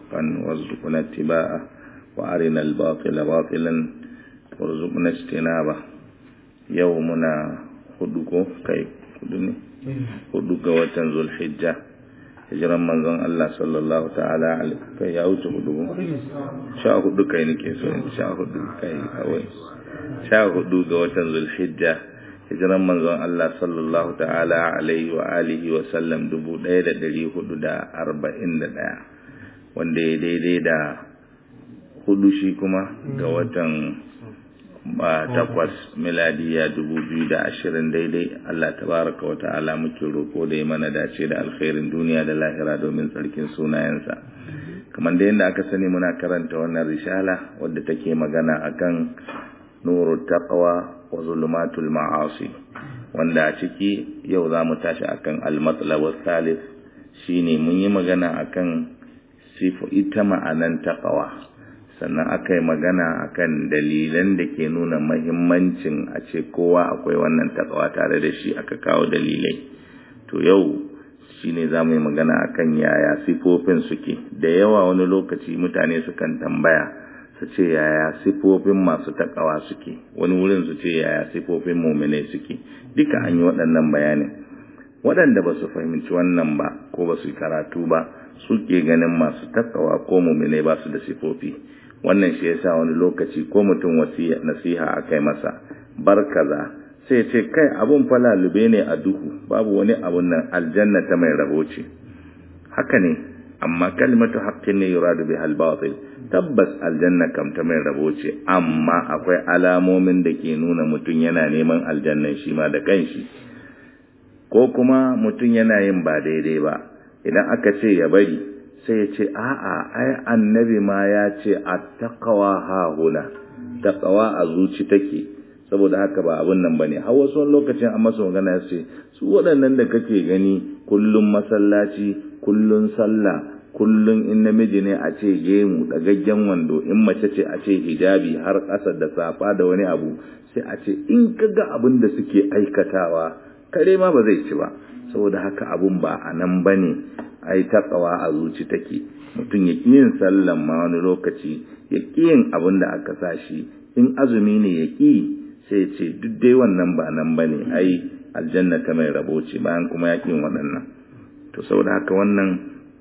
حقا وارزقنا اتباعه وأرنا الباطل باطلا وارزقنا اجتنابه يومنا خدوكو كي خدوني خدوك وتن ذو الحجة hijiran manzon Allah sallallahu ta'ala kai ya wuce hudu sha hudu kai nake so in sha hudu kai kawai sha hudu ga watan zulhijja hijiran manzon Allah sallallahu ta'ala alaihi wa alihi wa sallam dubu ɗaya da ɗari hudu da arba'in da ɗaya wanda ya daidai da hudu shi kuma ga watan ba takwas miladiya dubu biyu da ashirin daidai Allah tabaraka wa ta'ala muke roko da ya mana dace da alkhairin duniya da lahira domin tsarkin sunayensa kamar da yadda aka sani muna karanta wannan risala wadda take magana akan nuru taqwa wa zulumatul ma'asi wanda a ciki yau za mu tashi akan al-matlab thalith shine mun yi magana akan sifu ita ma'anan taqwa sannan aka yi magana akan dalilan da ke nuna mahimmancin a ce kowa akwai wannan taqwa tare da shi aka kawo dalilai to yau shine za mu yi magana akan yaya sifofin suke da yawa wani lokaci mutane sukan tambaya su ce yaya sifofin masu takawa suke wani wurin su ce yaya sifofin muminai suke duka an yi waɗannan bayanin waɗanda ba su fahimci wannan ba ko ba su yi karatu ba suke ganin masu takawa ko muminai ba su da sifofi wannan shi yasa wani lokaci ko mutum wasiya nasiha akai masa barkaza sai ce kai abun falalube ne a duhu babu wani abun nan aljanna ta mai rabo ce haka ne amma kalmatu haqqin ne yuradu biha al-batil tabbas aljanna kam ta mai rabo ce amma akwai alamomin da ke nuna mutum yana neman aljannan shi ma da kanshi ko kuma mutum yana yin ba daidai ba idan aka ce ya bari sai ya ce a'a ai annabi ma ya ce attaqwa hahuna taqwa a zuci take saboda haka ba abun nan bane har wasu lokacin an masa magana ya ce su waɗannan da kake gani kullum masallaci kullun sallah kullun in namiji ne a ce gemu dagaggen wando in mace ce a ce hijabi har ƙasa da safa da wani abu sai a ce in ka ga abin da suke aikatawa kare ma ba zai ci ba saboda haka abun ba a nan ba ne ai takawa a zuci take mutum ya ƙi yin sallan ma wani lokaci ya ƙi yin abin da aka sa shi in azumi ne ya ƙi sai ce duk dai wannan ba nan ba ne ai aljanna ta mai rabo ce bayan kuma ya ƙi waɗannan to saboda haka wannan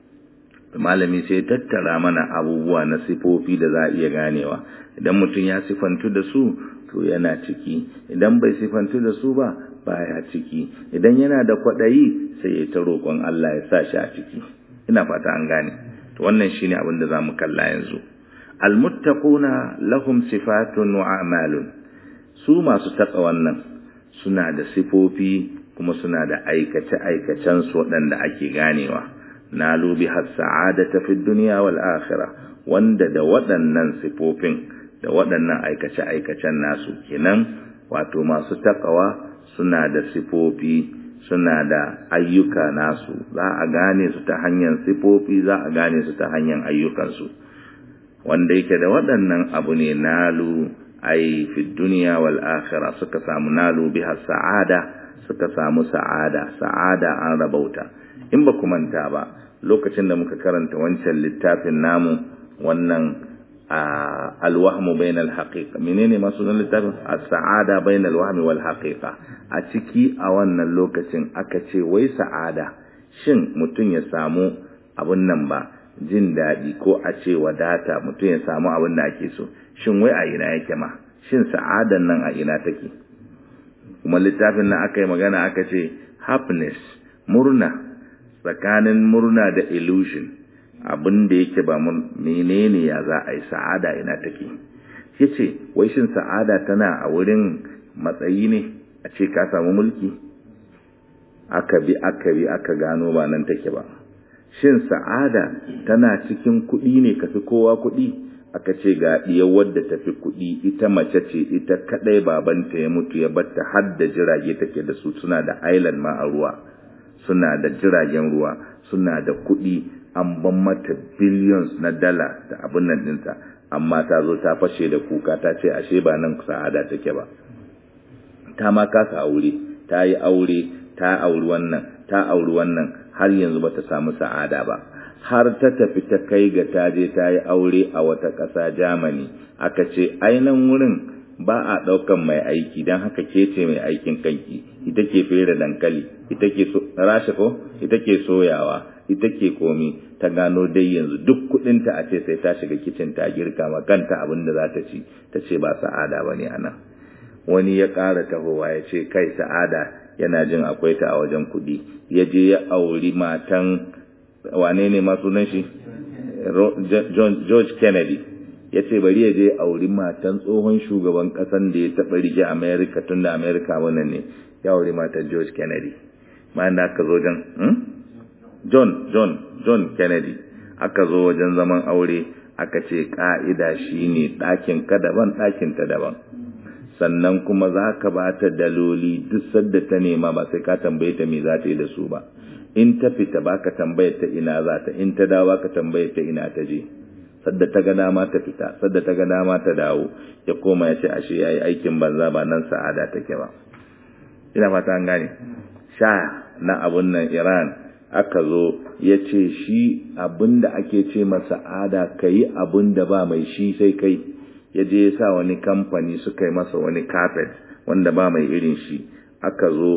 malami sai tattara mana abubuwa na sifofi da za a iya ganewa idan mutum ya sifantu da su to yana ciki idan bai sifantu da su ba baya ciki idan yana da kwaɗayi sai ya ta roƙon Allah ya sa shi a ciki ina fata an gane to wannan shine abin da zamu kalla yanzu almuttaquna lahum sifatun wa a'malun su masu taƙa wannan suna da sifofi kuma suna da aikace aikacen su waɗanda ake ganewa nalu biha sa'adata fid dunya wal akhirah wanda da waɗannan sifofin da waɗannan aikace aikacen nasu kenan wato masu takawa suna da sifofi suna da ayyuka nasu za a gane su ta hanyar sifofi za a gane su ta hanyar ayyukansu wanda yake da waɗannan abu ne nalu ai fi duniya wal akhirah suka samu nalu biha sa'ada suka samu sa'ada sa'ada an rabauta in ba ku manta ba lokacin da muka karanta wancan littafin namu wannan alwahmu bainal haqiqa menene masu nan littafin as-sa'ada bainal wahmi wal haqiqa a ciki a wannan lokacin aka ce wai sa'ada shin mutum ya samu abun nan ba jin daɗi ko a ce wadata mutum ya samu abin da ake so shin wai a ina yake ma shin sa'adan nan a ina take kuma littafin nan aka yi magana aka ce happiness murna tsakanin murna da illusion abin da yake ba mun menene ya za a yi sa'ada ina take yace wai shin sa'ada tana a wurin matsayi ne a ce ka samu mulki aka bi aka bi aka gano ba nan take ba shin sa'ada tana cikin kuɗi ne kafi kowa kuɗi aka ce ga ɗiyar wadda tafi kuɗi ita mace ce ita kaɗai babanta ya mutu ya batta har da jirage take da su suna da island ma a ruwa suna da jiragen ruwa suna da kuɗi an ban mata billions na dala da abin nan ɗinta amma ta zo ta fashe da kuka ta ce ashe ba nan sa'ada take ba ta ma kasa aure ta yi aure ta auri wannan ta auri wannan har yanzu bata samu sa'ada ba har ta tafi ta kai ga ta je ta yi aure a wata ƙasa Germany aka ce ainihin wurin ba a ɗaukan mai aiki don haka ke ce mai aikin kanki ita ke fere dankali ita ke rashe ko ita ke soyawa ita ke komi ta gano dai yanzu duk kudinta a ce sai ta shiga kicin ta girka ma kanta abin da za ta ci ta ce ba sa'ada ba ne a nan wani ya ƙara tahowa ya ce kai sa'ada yana jin akwai ta a wajen kuɗi ya je ya auri matan wane ne masu nan shi George Kennedy ya ce bari ya je auri matan tsohon shugaban ƙasan da ya taɓa rike Amerika tun da Amerika wannan ne ya auri matan George Kennedy ma da aka zo jan John John John Kennedy aka zo wajen zaman aure aka ce ka'ida shine ɗakin ka daban ɗakin ta daban sannan kuma za ka ba ta daloli duk sadda ta nema ba sai ka tambaye ta me za ta yi da su ba in ta fita ba ka tambaye ta ina za ta in ta dawo ba ka tambaye ta ina ta je sadda ta ga dama ta fita sadda ta ga dama ta dawo ya koma ya ce ashe yayi aikin banza ba nan sa'ada take ba ina fata an gane sha na abun nan Iran aka zo ya ce shi abin da ake ce masa ada ka yi abin da ba mai shi sai kai ya je ya sa wani kamfani suka yi masa wani carpet wanda ba mai irin shi aka zo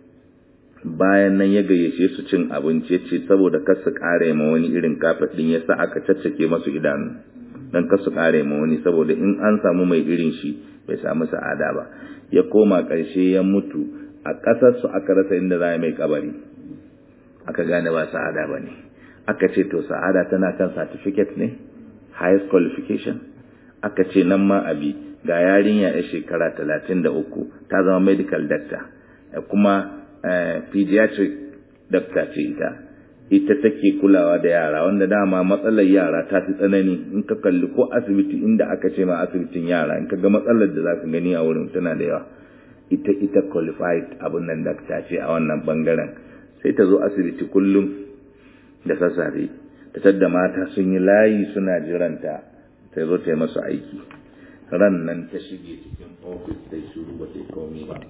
bayan nan ya gayyace su cin abinci ya ce saboda kar su kare ma wani irin carpet din ya sa aka caccake masu idanu dan kar su kare ma wani saboda in an samu mai irin shi bai samu sa'ada ba ya koma ƙarshe ya mutu a ƙasar su aka rasa inda za a mai kabari aka gane ba sa'ada ba ne aka ce to sa'ada tana kan certificate ne highest qualification aka ce nan ma abi ga yarinya ya shekara talatin da uku ta zama medical doctor kuma pediatric doctor ce ita ita take kulawa da yara wanda dama matsalar yara ta fi tsanani in ka kalli ko asibiti inda aka ce ma asibitin yara in ka ga matsalar da za ka gani a wurin tana da yawa ita ita qualified abin nan doctor ce a wannan bangaren sai ta zo asibiti kullum da sassafe ta tadda mata sun yi layi suna jiranta ta zo ta yi masu aiki ran nan ta shige cikin ofis ta shuru ba ta yi komi ba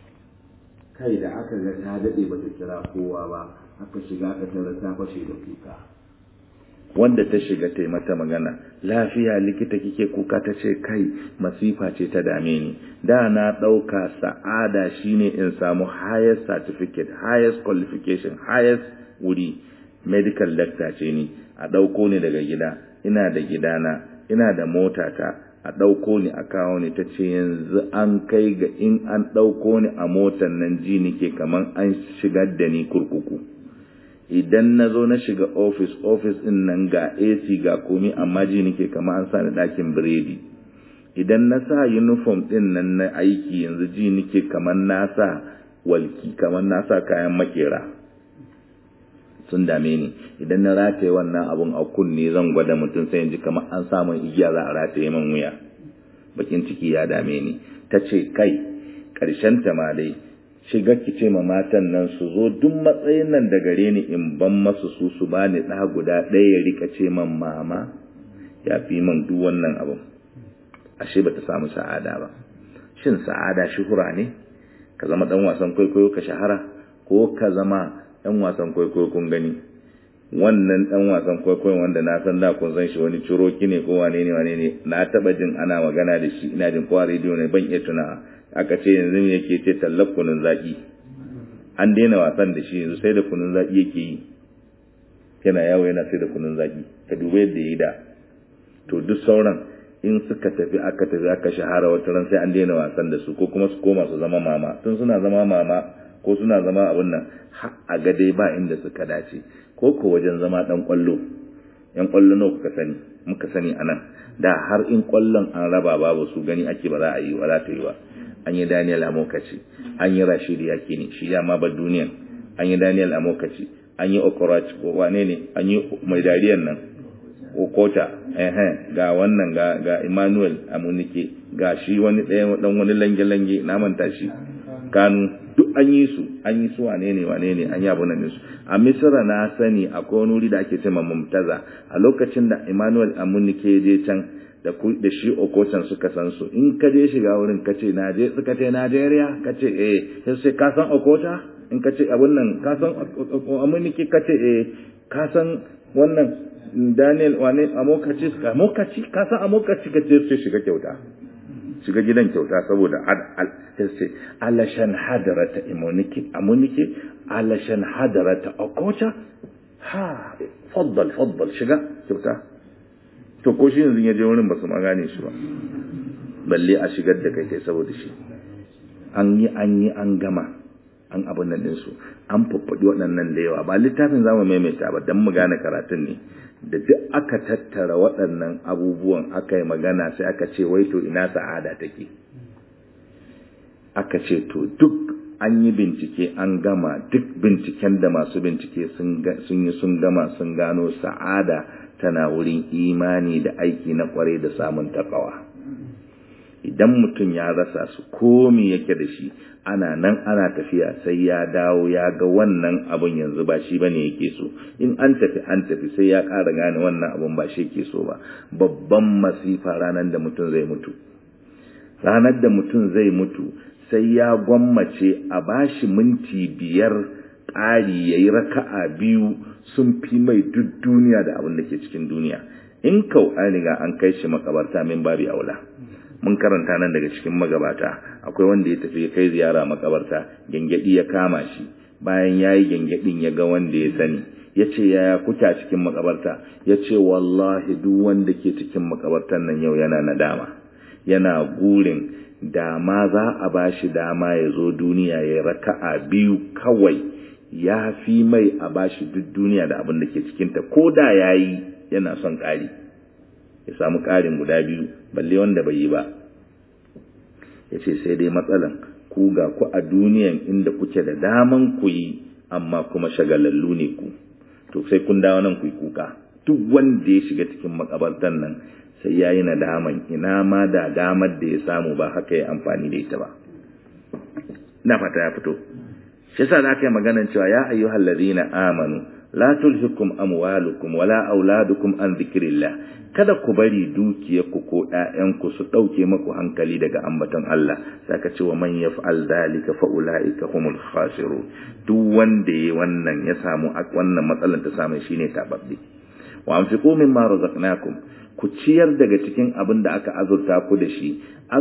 kai da aka ga ta daɗe ba ta kira kowa ba aka shiga aka tara ta fashe da kuka wanda ta shiga ta yi mata magana lafiya likita kike kuka ta ce kai masifa ce ta dame ni da na ɗauka sa'ada shine in samu highest certificate highest qualification highest wuri medical doctor ce ni a ɗauko ni daga gida ina da gidana ina da motata a ɗauko ni a kawo ni ta ce yanzu an kai ga in an ɗauko ni a motan nan ji nike kamar an shigar da ni kurkuku idan na zo na shiga ofis ofis ɗin nan ga ac ga komi amma ji nike kamar an sa ni ɗakin biredi idan na sa uniform ɗin nan na aiki yanzu ji nike kamar na sa walki kamar na sa kayan makera sun dame ni idan na rataye wannan abun a kunne zan gwada mutum sai ji kamar an samun igiya za a rataye man wuya bakin ciki ya dame ni ta ce kai ƙarshen ta ma dai shiga ki ce ma matan nan su zo duk matsayin nan da gare ni in ban masu su su bani ɗa guda ɗaya ya rika ce man mama ya fi man duk wannan abun ashe bata samu sa'ada ba shin sa'ada shuhura ne ka zama dan wasan kwaikwayo ka shahara ko ka zama ɗan wasan kwaikwayo kun gani wannan ɗan wasan kwaikwayon wanda na san da kun san shi wani ciroki ne ko wane ne wane ne na taɓa jin ana magana da shi ina jin kowa rediyo ne ban iya tuna aka ce yanzu me yake ce tallar kunun zaƙi an daina wasan da shi yanzu sai da kunun zaƙi yake yi yana yawo yana sai da kunun zaƙi ka duba yadda ya yi da to duk sauran in suka tafi aka tafi aka shahara wata ran sai an daina wasan da su ko kuma su koma su zama mama tun suna zama mama ko suna zama abin nan a ga dai ba inda suka dace ko ko wajen zama dan kwallo yan kwallo nawa kuka sani muka sani anan da har in kwallon an raba babu su gani ake ba za a yi ba za ta yi ba an yi Daniel Amokaci an yi Rashid Yakini shi ya ma ba duniyan an yi Daniel Amokaci an yi Okoroch ko wane ne an yi mai dariyan nan Okota eh ga wannan ga ga Emmanuel Amunike ga shi wani ɗaya dan wani lange lange na manta shi Kanu duk an yi su an yi su wane ne wane ne an yi abu nan su a misira na sani akwai wani wuri da ake cewa mumtaza a lokacin da emmanuel amunike je can da da shi okocan suka san su in ka je shiga wurin ka ce naje suka ce najeriya ka ce eh sai sai ka san okota in ka ce abun nan ka san amunike ka ce eh ka san wannan Daniel wane amokaci amokaci ka san amokaci ka ce sai shiga kyauta shiga gidan kyauta saboda sai alashan hadarata imunike amunike alashan hadarata okocha ha faddal faddal shiga kyauta to ko shi yanzu ya je wurin ba su ma gane shi ba balle a shigar da kai kai saboda shi an yi an yi an gama an abin nan ɗinsu an faffaɗi waɗannan da yawa ba littafin za mu maimaita ba don mu gane karatun ne da duk aka tattara waɗannan abubuwan aka yi magana sai aka ce wai to ina sa'ada take aka ce to duk an yi bincike an gama duk binciken da masu bincike sun yi sun gama sun gano sa'ada tana wurin imani da aiki na kwarai da samun takawa idan mutum ya rasa su komi yake da shi ana nan ana tafiya sai ya dawo ya ga wannan abun yanzu ba shi bane yake so in an tafi an tafi sai ya ƙara gane wannan abun ba shi yake so ba babban masifa ranar da mutum zai mutu ranar da mutum zai mutu sai ya gwammace a bashi minti biyar ƙari ya yi raka'a biyu sun fi mai duk duniya da abin da ke cikin duniya in kau an riga an kai shi makabarta min babi aula mun karanta nan daga cikin magabata akwai wanda ya tafi kai ziyara makabarta gengedi ya kama shi bayan ya yi gengedin ya ga wanda ya sani ya ce yaya kuke a cikin makabarta ya ce wallahi duk wanda ke cikin makabartan nan yau yana nadama yana gurin dama za a ba shi dama ya zo duniya ya raka'a biyu kawai ya fi mai a ba shi duk duniya da abin da ke cikinta ko da ya yi yana son ƙari ya samu ƙarin guda biyu balle wanda bai yi ba ya ce sai dai matsalan ku ga ku a duniyan inda kuke da daman ku yi amma kuma shagalallu ne ku to sai kun dawo nan ku yi kuka duk wanda ya shiga cikin makabartan nan sai ya yi nadaman ina ma da damar da ya samu ba haka ya amfani da ita ba na fata ya fito shi yasa za ka yi maganan cewa ya ayyuhal ladina amanu la tulhikum amwalukum wala auladukum an dhikrillah kada ku bari dukiyarku ko ƴaƴanku su ɗauke maku hankali daga ambaton Allah saka ce wa man yaf'al dhalika fa ulaika humul khasirun duk wanda yayi wannan ya samu wannan matsalar ta samu shine tababbi wa anfiqu mimma razaqnakum ku ciyar daga cikin abin da aka azurta ku da shi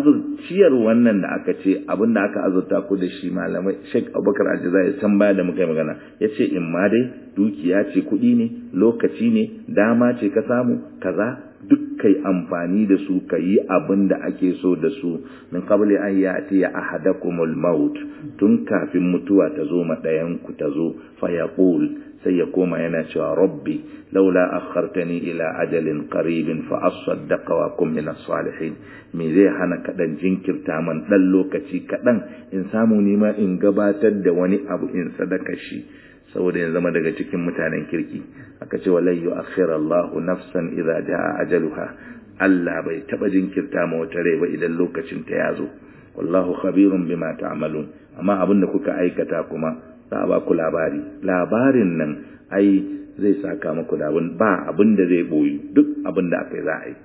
ciyar wannan da aka ce abin da aka azurta ku da shi malamai Sheikh Abubakar Aljazai san baya da muka yi magana yace in ma dai dukiya ce kuɗi ne lokaci ne dama ce ka samu kaza duk kai amfani da su ka yi abin da ake so da su min qabli an ya'ti ahadakumul maut tun kafin mutuwa ta zo ma ɗayan ku ta zo fa yaqul sai ya koma yana cewa rabbi laula akhartani ila ajalin qaribin fa asaddaqa wa kum min salihin me zai hana kadan jinkirta man dan lokaci kadan in samu nima in gabatar da wani abu in sadaka shi saboda ya zama daga cikin mutanen kirki aka ce walai yu'akhkhira Allahu nafsan idza jaa ajaluha Allah bai taba jinkirta ma wata rai ba idan lokacin ta yazo wallahu khabirun bima ta'malun amma abin da kuka aikata kuma za a ba ku labari labarin nan ai zai saka muku da abin ba abin da zai boyi duk abin da aka yi za a yi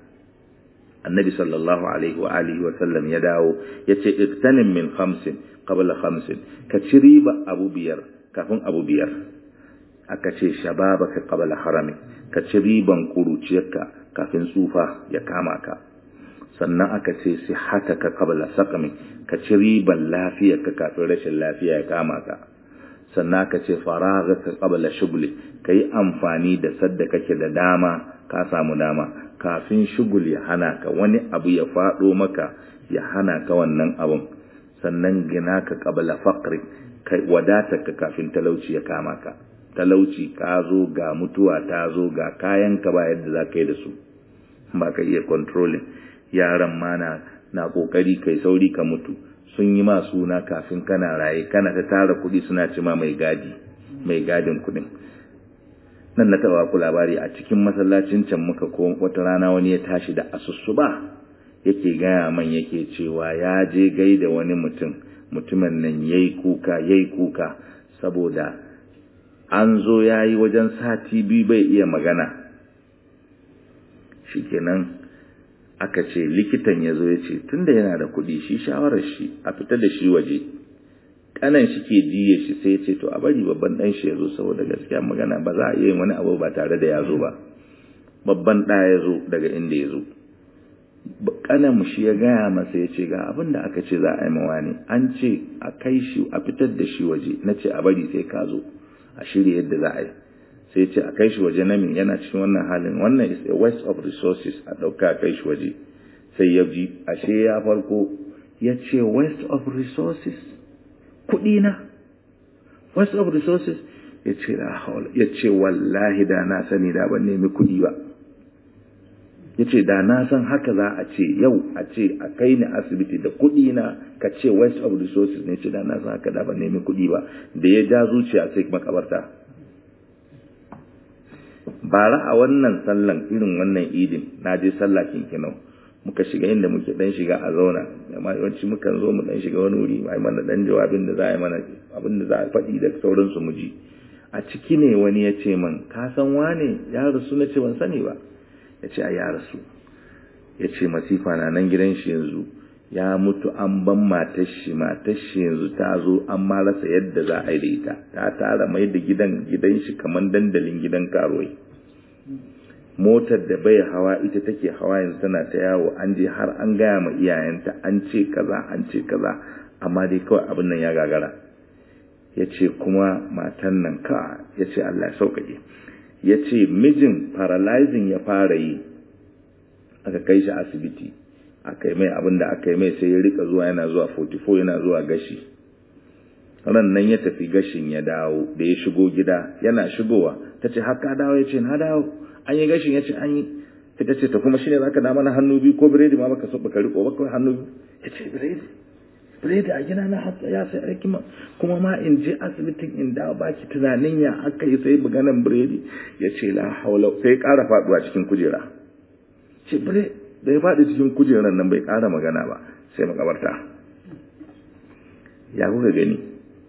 annabi sallallahu alaihi wa alihi wa sallam ya dawo ya ce iktanim min khamsin qabla khamsin ka ci riba abu biyar kafin abu biyar aka ce shababaka qabla harami ka ci riban kuruciyarka kafin tsufa ya kama ka sannan aka ce sihataka qabla saqami ka ci riban lafiyarka kafin rashin lafiya ya kama ka sannan aka ce faraghaka qabla shughli kai amfani da sadda kake da dama ka samu dama kafin shugul ya hana ka wani abu ya fado maka ya hana ka wannan abun sannan gina ka qabla faqri kai wadata ka kafin talauci ya kama ka talauci ka zo ga mutuwa ta zo ga kayan ka ba yadda za ka yi da su ba ka iya controlling yaran ma na na kokari kai sauri ka mutu sun yi ma suna kafin kana raye kana ta tara kuɗi suna ci ma mai gadi mai gadin kuɗin nan na taɓa ku labari a cikin masallacin can muka ko wata rana wani ya tashi da asussuba yake gaya man yake cewa ya je gaida wani mutum mutumin nan yayi kuka yayi kuka saboda an zo yayi wajen sati biyu bai iya magana shikenan aka ce likitan ya zo ya ce tunda yana da kuɗi shi shawarar shi a fita da shi waje kanan shi ke jiye shi sai ya ce to a bari babban dan shi ya zo saboda gaskiya magana ba za a iya yin wani abu ba tare da ya zo ba babban ɗa ya zo daga inda ya zo kanan shi ya gaya masa ya ce ga abin da aka ce za a yi mawa ne an ce a kai shi a fitar da shi waje na ce a bari sai ka zo a shirya yadda za a yi sai ce a kai shi waje na min yana cikin wannan halin wannan is a waste of resources a ɗauka a kai shi waje sai ya ji ashe ya farko ya ce waste of resources kuɗi na waste of resources ya ce ya ce wallahi da na sani da ban nemi kuɗi ba ya ce da na san haka za a ce yau a ce a kai ni asibiti da kuɗi na ka ce waste of resources ne ce da na san haka da ban nemi kuɗi ba da ya ja zuciya sai makabarta bara a wannan sallan irin wannan idin na je sallah kinkinau muka shiga inda muke dan shiga a zauna amma yawanci mukan zo mu dan shiga wani wuri ai mana dan jawabin da za a yi mana abin da za a faɗi da sauransu mu ji a ciki ne wani ya ce man ka san wane ya rasu na ce ban sani ba ya ce a ya rasu ya ce masifa na nan gidan shi yanzu ya mutu an ban matar shi matar shi yanzu ta zo an ma rasa yadda za a yi da ita ta tara mai da gidan gidan shi kamar dandalin gidan karuwai motar da bai hawa ita take hawa yanzu tana ta yawo an je har an gaya ma iyayenta an ce kaza an ce kaza amma dai kawai abin nan ya gagara ya ce kuma matan nan ka ya ce Allah ya sauƙaƙe ya ce mijin paralyzing ya fara yi aka kai shi asibiti aka yi mai abin da aka yi mai sai ya rika zuwa yana zuwa 44 yana zuwa gashi ran nan ya tafi gashin ya dawo da ya shigo gida yana shigowa ta ce haka dawo ya ce na dawo an yi gashin ya ce an yi ta ce ta kuma shine zaka da mana hannu biyu ko biredi ma baka so baka riko ba kawai hannu biyu ya ce biredi biredi a gina na hatsa ya sai aiki ma kuma ma in je asibitin in dawo baki tunanin ya aka yi sai buganan biredi ya ce la haula sai ya ƙara faduwa cikin kujera ce bire da ya faɗi cikin kujerar nan bai ƙara magana ba sai makabarta ya kuka gani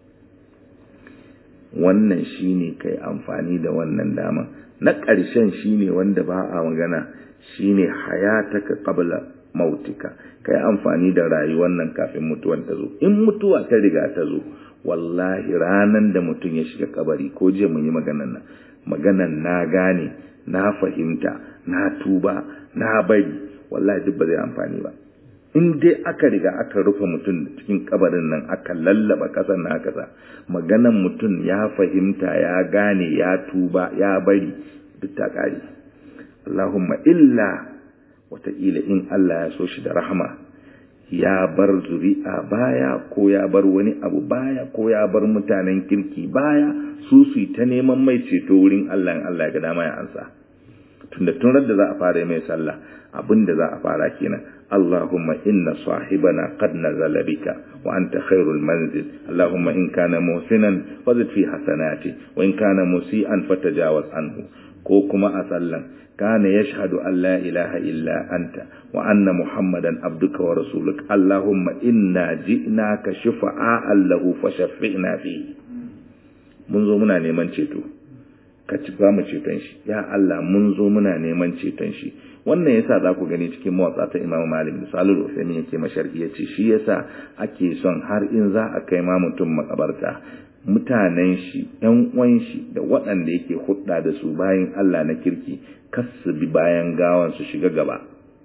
wannan shine kai amfani da wannan dama na ƙarshen shine wanda ba a magana shine hayataka qabla mautika kai amfani da rayuwar nan kafin mutuwan ta zo in mutuwa ta riga ta zo wallahi ranan da mutum ya shiga kabari ko jiya mun yi maganan nan maganan na gane na fahimta na tuba na bari wallahi duk ba zai amfani ba in dai aka riga aka rufe mutum cikin kabarin nan aka lallaba kasar na aka sa maganan mutum ya fahimta ya gane ya tuba ya bari duk ta kare Allahumma illa wataƙila in Allah ya so shi da rahama ya bar zuri'a baya ko ya bar wani abu baya ko ya bar mutanen kirki baya su su ta neman mai ceto wurin Allah in Allah ya ga dama ya ansa tunda tun da za a fara mai sallah abin da za a fara kenan Allahumma inna sahibana qad nazala bika wa anta khairul manzil Allahumma in kana muhsinan fazid fi hasanati wa in kana musian fatajawaz anhu ko kuma a sallan kana yashhadu an la ilaha illa anta wa anna muhammadan abduka wa rasuluk Allahumma inna ji'naka shufa'an lahu fashaffi'na fi mun zo muna neman ceto ka ci ba mu ceton shi ya Allah mun zo muna neman ceton shi wannan yasa za ku gani cikin mawatsa ta Imam Malik misalul Usaimi yake masharhi yace shi yasa ake son har in za a kai ma mutum makabarta mutanen shi ƴan uwan shi da waɗanda yake hudda da su bayan Allah na kirki kas su bi bayan gawan su shiga gaba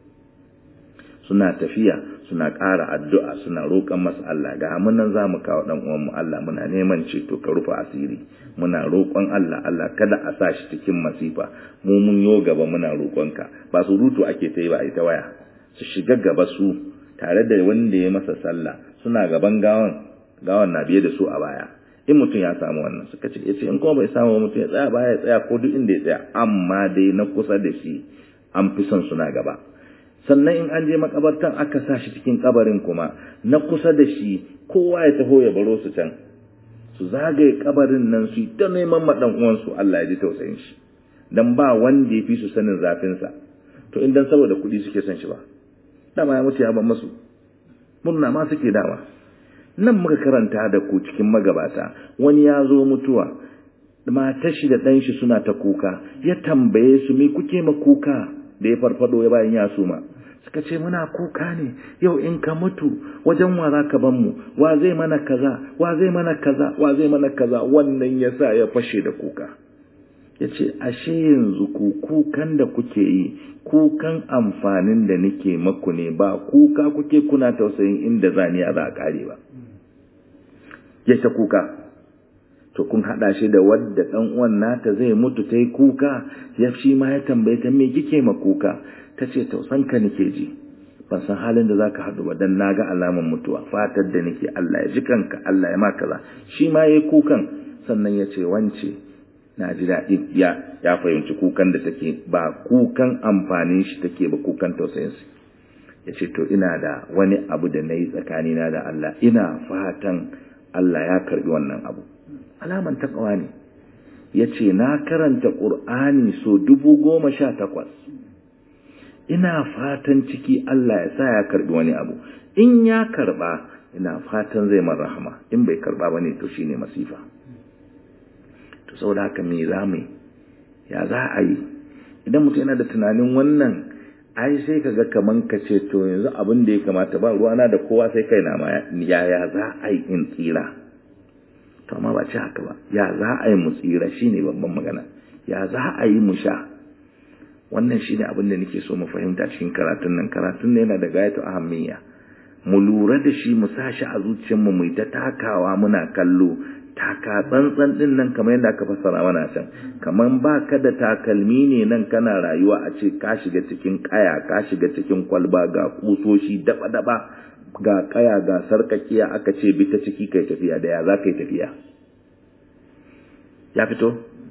suna tafiya suna ƙara addu'a suna roƙon masa Allah ga mun nan za mu kawo ɗan uwanmu Allah muna neman ceto ka rufe asiri muna roƙon Allah Allah kada a sa shi cikin masifa mu mun yo gaba muna roƙonka ba su rutu ake ta yi ba a ta waya su shiga gaba su tare da wanda ya masa sallah suna gaban gawan gawan na biye da su a baya in mutum ya samu wannan suka ce ya ce in kuma bai samu mutum ya tsaya baya ya tsaya ko duk inda ya tsaya amma dai na kusa da shi an fi son suna gaba sannan in an je makabartan aka sa shi cikin kabarin kuma na kusa da shi kowa ya taho ya baro su can su zagaye kabarin nan su ta neman maɗan uwansu Allah ya ji tausayin shi dan ba wanda ya fi su sanin zafin sa to in dan saboda kuɗi suke son shi ba dama ya mutu ya ban masu murna ma suke dama nan muka karanta da ku cikin magabata wani ya zo mutuwa matar shi da ɗan shi suna ta kuka ya tambaye su me kuke ma kuka da ya farfado ya bayan ya suma suka ce muna kuka ne yau in ka mutu wajen wa za ka ban mu wa zai mana kaza wa zai mana kaza wa zai mana kaza wannan ya sa ya fashe da kuka ya ce ashe yanzu ku kukan da kuke yi kukan amfanin da nake maku ne ba kuka kuke kuna tausayin inda zaniya za a kare ba ya ta kuka to kun haɗa shi da wadda ɗan uwan nata zai mutu ta yi kuka ya shi ma ya tambaye ta me kike ma kuka ta ce tausanka nake ji ban san halin da zaka haɗu ba dan naga alaman mutuwa fatar da nake Allah ya ji kanka Allah ya maka kaza shi ma yayi kukan sannan ya ce wance na ji daɗi ya ya fahimci kukan da take ba kukan amfanin shi take ba kukan tausayin shi ya ce to ina da wani abu da na yi tsakanina da Allah ina fatan Allah ya karbi wannan abu alaman takawa ne ya ce na karanta ƙur'ani so dubu goma sha takwas ina fatan ciki Allah ya sa ya karbi wani abu in ya karba ina fatan zai man rahama in bai karba ba ne to shine masifa to saboda haka me za mu ya za a yi idan mutum yana da tunanin wannan ai sai ka ga kaman ka ce to yanzu abin da ya kamata ba ruwana da kowa sai kai na ma ya za a yi in tsira to amma ba ci haka ba ya za a yi mu tsira shine babban magana ya za a yi mu sha wannan shine abin da nake so mu fahimta cikin karatun nan karatun ne yana da gayatu ahammiya mu lura da shi mu sa shi a zuciyarmu mu ta takawa muna kallo taka tsantsan din nan kamar yadda aka fassara mana can kamar ba ka da takalmi ne nan kana rayuwa a ce ka shiga cikin kaya ka shiga cikin kwalba ga kusoshi daba daba ga kaya ga sarkakiya aka ce bi ta ciki kai tafiya da ya za ka yi tafiya ya fito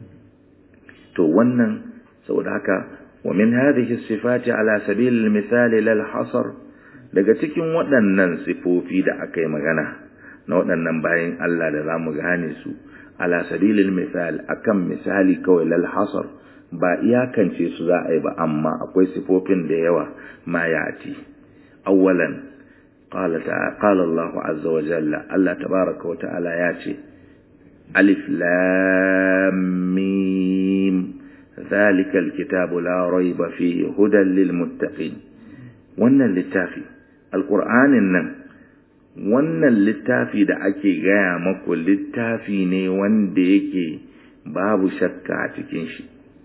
to wannan saboda haka wa min hadhihi sifati ala sabil misali lal hasar daga cikin waɗannan sifofi da aka yi magana na waɗannan bayan Allah da za mu gane su ala sabilil misal akan misali kawai lal hasar ba iyakance su za a yi ba amma akwai sifofin da yawa ma yati awwalan qala ta qala Allah azza wa jalla Allah tabaaraka wa ta'ala ya ce alif lam mim ذلك الكتاب لا ريب فيه هدى للمتقين wannan littafi alƙur'anin nan wannan littafi da ake gaya maku littafi ne wanda yake babu shakka a cikin shi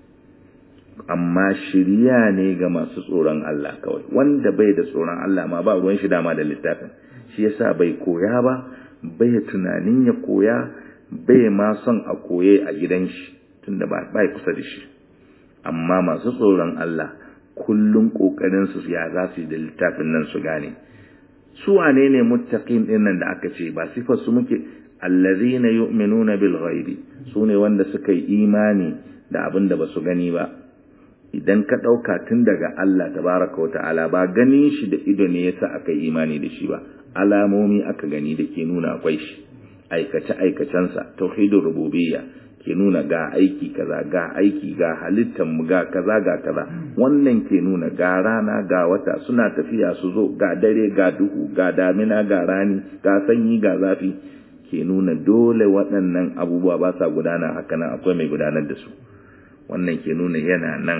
amma shirya ne ga masu tsoron Allah kawai wanda bai da tsoron Allah ma ba ruwan shi dama da littafin shi yasa bai koya ba bai tunanin ya koya bai ma son a koye a gidan shi tunda ba bai kusa da shi amma masu tsoron Allah kullum kokarin su ya za su yi da littafin nan su gane su wane ne muttaqin din nan da aka ce ba sifar su muke allazina yu'minuna bil ghaibi su ne wanda suka yi imani da abin da basu gani ba idan ka dauka tun daga Allah tabaraka wa ta'ala ba ganin shi da ido ne yasa aka yi imani da shi ba alamomi aka gani da ke nuna akwai shi aikace aikacensa tauhidur rububiyya ke nuna ga aiki kaza ga aiki ga halittar mu ga kaza ga kaza wannan ke nuna ga rana ga wata suna tafiya su zo ga dare ga duhu ga damina ga rani ga sanyi ga zafi ke nuna dole waɗannan abubuwa ba sa gudana haka nan akwai mai gudanar da su wannan ke nuna yana nan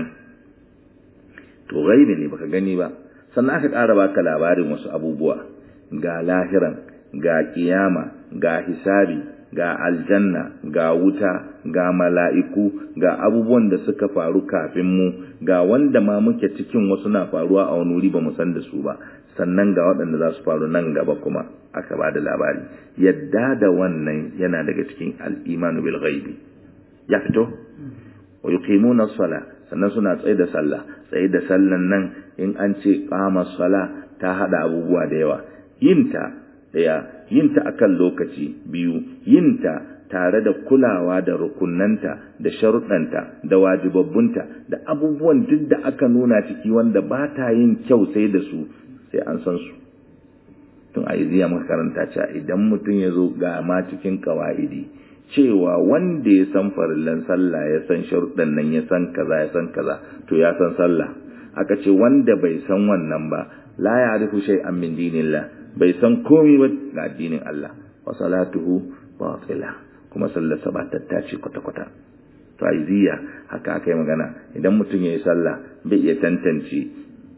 to gaibi ne baka gani ba sannan aka ƙara baka labarin wasu abubuwa ga lahiran ga kiyama ga hisabi ga aljanna ga wuta ga mala'iku ga abubuwan da suka faru kafin mu ga wanda ma muke cikin wasu na faruwa a wani wuri ba mu san da su ba sannan ga waɗanda za su faru nan gaba kuma aka ba da labari yadda da wannan yana daga cikin al'imanu bil ghaibi ya fito wa yuqimuna sala sannan suna tsaye da sallah tsaye da sallan nan in an ce qama sala ta hada abubuwa da yawa yinta daya yinta akan lokaci biyu yinta tare da kulawa da rukunanta da sharuɗanta da wajibabbunta da abubuwan duk da aka nuna ciki wanda ba ta yin kyau sai da su sai an san su tun a iziya makaranta cewa idan mutum ya zo ga ma cikin kawa'idi cewa wanda ya san farillan sallah ya san sharuɗan nan ya san kaza ya san kaza to ya san sallah aka ce wanda bai san wannan ba la ya'rifu shay'an min dinillah bai san komai ba ga addinin Allah wa salatuhu batila kuma sallar sa ba tattace kwata kwata to aiziya haka aka yi magana idan mutum ya yi sallah bai iya tantance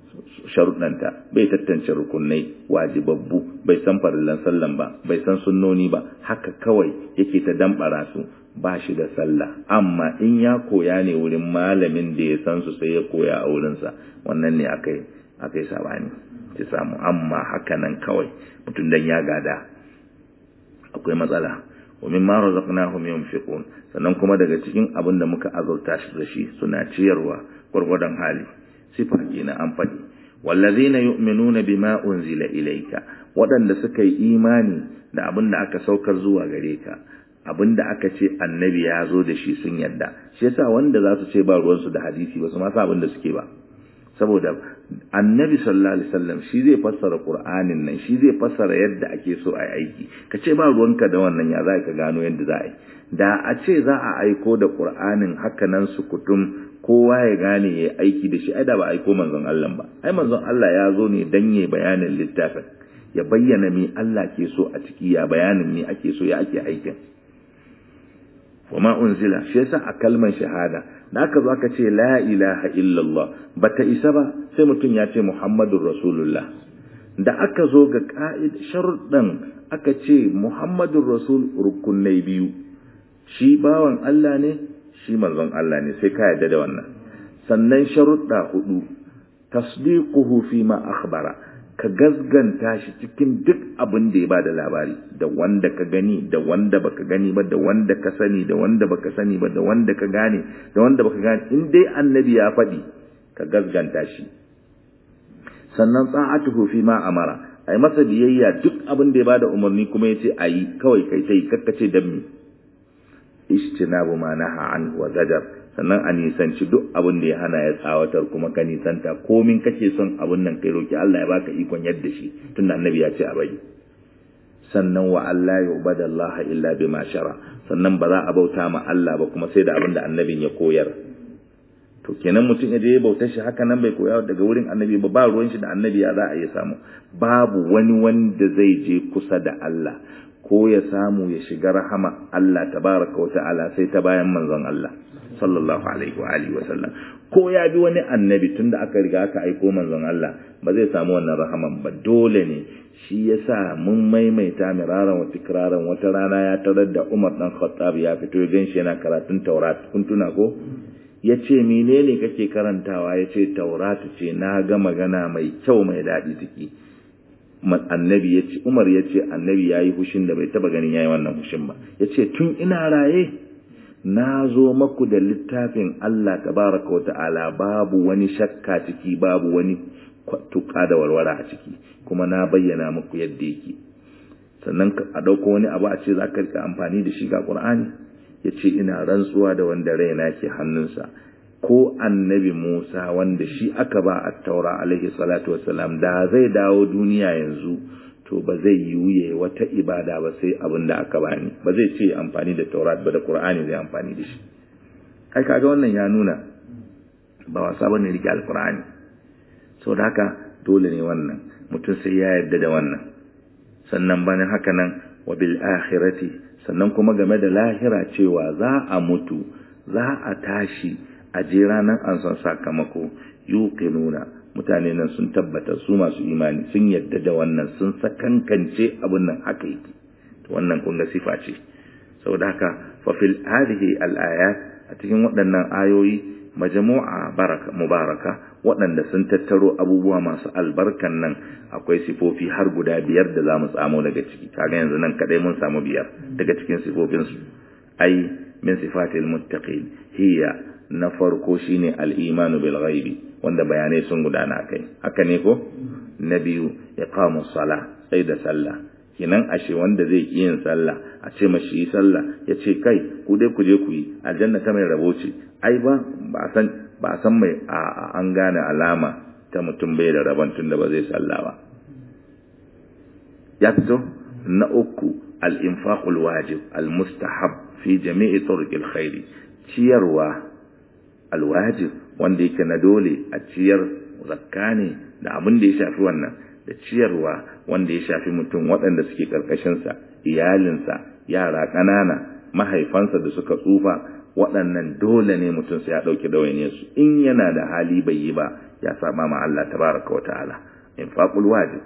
sharuɗanta bai tattance rukunai wajibabbu bai san farillan sallan ba bai san sunnoni ba haka kawai yake ta dambara su ba shi da sallah amma in ya koya ne wurin malamin da ya san su sai ya koya a wurinsa wannan ne akai akai sabani ki samu amma haka nan kawai mutum dan ya gada akwai matsala wa mimma razaqnahum yunfiqun sannan kuma daga cikin abin da muka azurta shi da shi suna ciyarwa gurgurdan hali sifa kenan an faɗi wallazina yu'minuna bima unzila ilayka waɗanda suka yi imani da abin da aka saukar zuwa gare ka abin da aka ce annabi ya zo da shi sun yadda shi yasa wanda za su ce ba ruwansu da hadisi ba su ma sa abin da suke ba saboda annabi sallallahu alaihi wasallam shi zai fassara qur'anin nan shi zai fassara yadda ake so a aiki ka ce ba ruwanka da wannan ya za ka gano yadda za a yi da a ce za a aiko da qur'anin haka nan su kutum kowa ya gane ya aiki da shi ai da ba aiko manzon Allah ba ai manzon Allah ya zo ne dan ya bayanin littafin ya bayyana me Allah ke so a ciki ya bayanin me ake so ya ake aikin wama unzila shi yasa a kalmar shahada da aka zo aka ce la ilaha illallah bata isa ba sai mutum ya ce muhammadur rasulullah da aka zo ga ka'id sharuɗan aka ce muhammadur rasul rukunai biyu shi bawan Allah ne shi manzon Allah ne sai ka yarda da wannan sannan sharuɗa hudu tasdiquhu fi ma akhbara ka gazganta shi cikin duk abin da ya ba da labari da wanda ka gani da wanda baka gani ba da wanda ka sani da wanda baka sani ba da wanda ka gane da wanda baka gane in dai annabi ya faɗi ka gazganta shi sannan tsa'atuhu fi ma amara ai masa biyayya duk abin da ya bada umarni kuma yace ayi kawai kai tai kakkace dan mi ijtinabu ma naha an wa zajar sannan a nisanci duk abin da ya hana ya tsawatar kuma ka nisanta komin kake son abin nan kai roki Allah ya baka ikon yadda shi tunda annabi ya ce a bai sannan wa Allah ya ubada Allah illa bima shara sannan ba za a bauta ma Allah ba kuma sai da abin da annabin ya koyar to kenan mutum ya je ya bauta shi haka nan bai koya daga wurin annabi ba ba ruwan shi da annabi ya za a yi samu babu wani wanda zai je kusa da Allah ko ya samu ya shiga rahama Allah tabaraka wa ta'ala sai ta bayan manzon Allah sallallahu alaihi wa alihi wa sallam ko ya bi wani annabi tunda aka riga aka aiko manzon Allah ba zai samu wannan rahaman ba dole ne shi yasa mun maimaita miraran wa tikraran wata rana ya tarar da Umar dan Khattab ya fito ya ganshi yana karatun Taurat kun tuna ko yace menene kake karantawa yace Taurat ce na ga magana mai kyau mai dadi ciki annabi yace Umar yace annabi yayi hushin da bai taba ganin yayi wannan hushin ba yace tun ina raye na zo maku da littafin Allah tabaraka wa ta'ala babu wani shakka ciki babu wani tuka da warwara a ciki kuma na bayyana muku yadda yake sannan a ɗauko wani abu a ce za ka rika amfani da shi ga ƙur'ani ya ce ina rantsuwa da wanda raina ke hannunsa ko annabi musa wanda shi aka ba a taura alaihi salatu wasalam da zai dawo duniya yanzu to ba zai yiwuye wata ibada ba sai abin da aka bani ba zai ce amfani da taurat ba da qur'ani zai amfani da shi ai kaga wannan ya nuna ba wasa bane rike alqur'ani so da haka dole ne wannan mutum sai ya yarda da wannan sannan bane haka nan wa bil akhirati sannan kuma game da lahira cewa za a mutu za a tashi a je ranar an san sakamako yuqinuna mutane nan sun tabbata su masu imani sun yadda da wannan sun sakankance abin nan haka yake to wannan kun ga sifa ce saboda haka fa fil hadhihi al ayat a cikin waɗannan ayoyi majmu'a baraka mubaraka waɗanda sun tattaro abubuwa masu albarkan nan akwai sifofi har guda biyar da zamu tsamo daga ciki kaga yanzu nan kadai mun samu biyar daga cikin sifofin su ai min sifatil muttaqin hiya na farko shine al-imanu bil ghaibi wanda bayanai sun gudana kai haka ne ko na biyu iqamu sala sai da sallah kinan ashe wanda zai yi yin sallah a ce mashi yi sallah ya ce kai ku dai ku je ku yi aljanna ta mai rabo ce ai ba ba san ba san mai a an gane alama ta mutum bai da rabon tunda ba zai sallah ba ya fito na uku al-infaqul wajib al-mustahab fi jami'i turuqil khairi ciyarwa alwajib wanda yake na dole a ciyar zakka ne da abin da ya shafi wannan da ciyarwa wanda ya shafi mutum waɗanda suke ƙarƙashinsa iyalinsa yara ƙanana mahaifansa da suka tsufa waɗannan dole ne mutum sai ya ɗauki ɗawainiyar su in yana da hali bai yi ba ya saba ma Allah tabaraka wa ta'ala infaqul wajib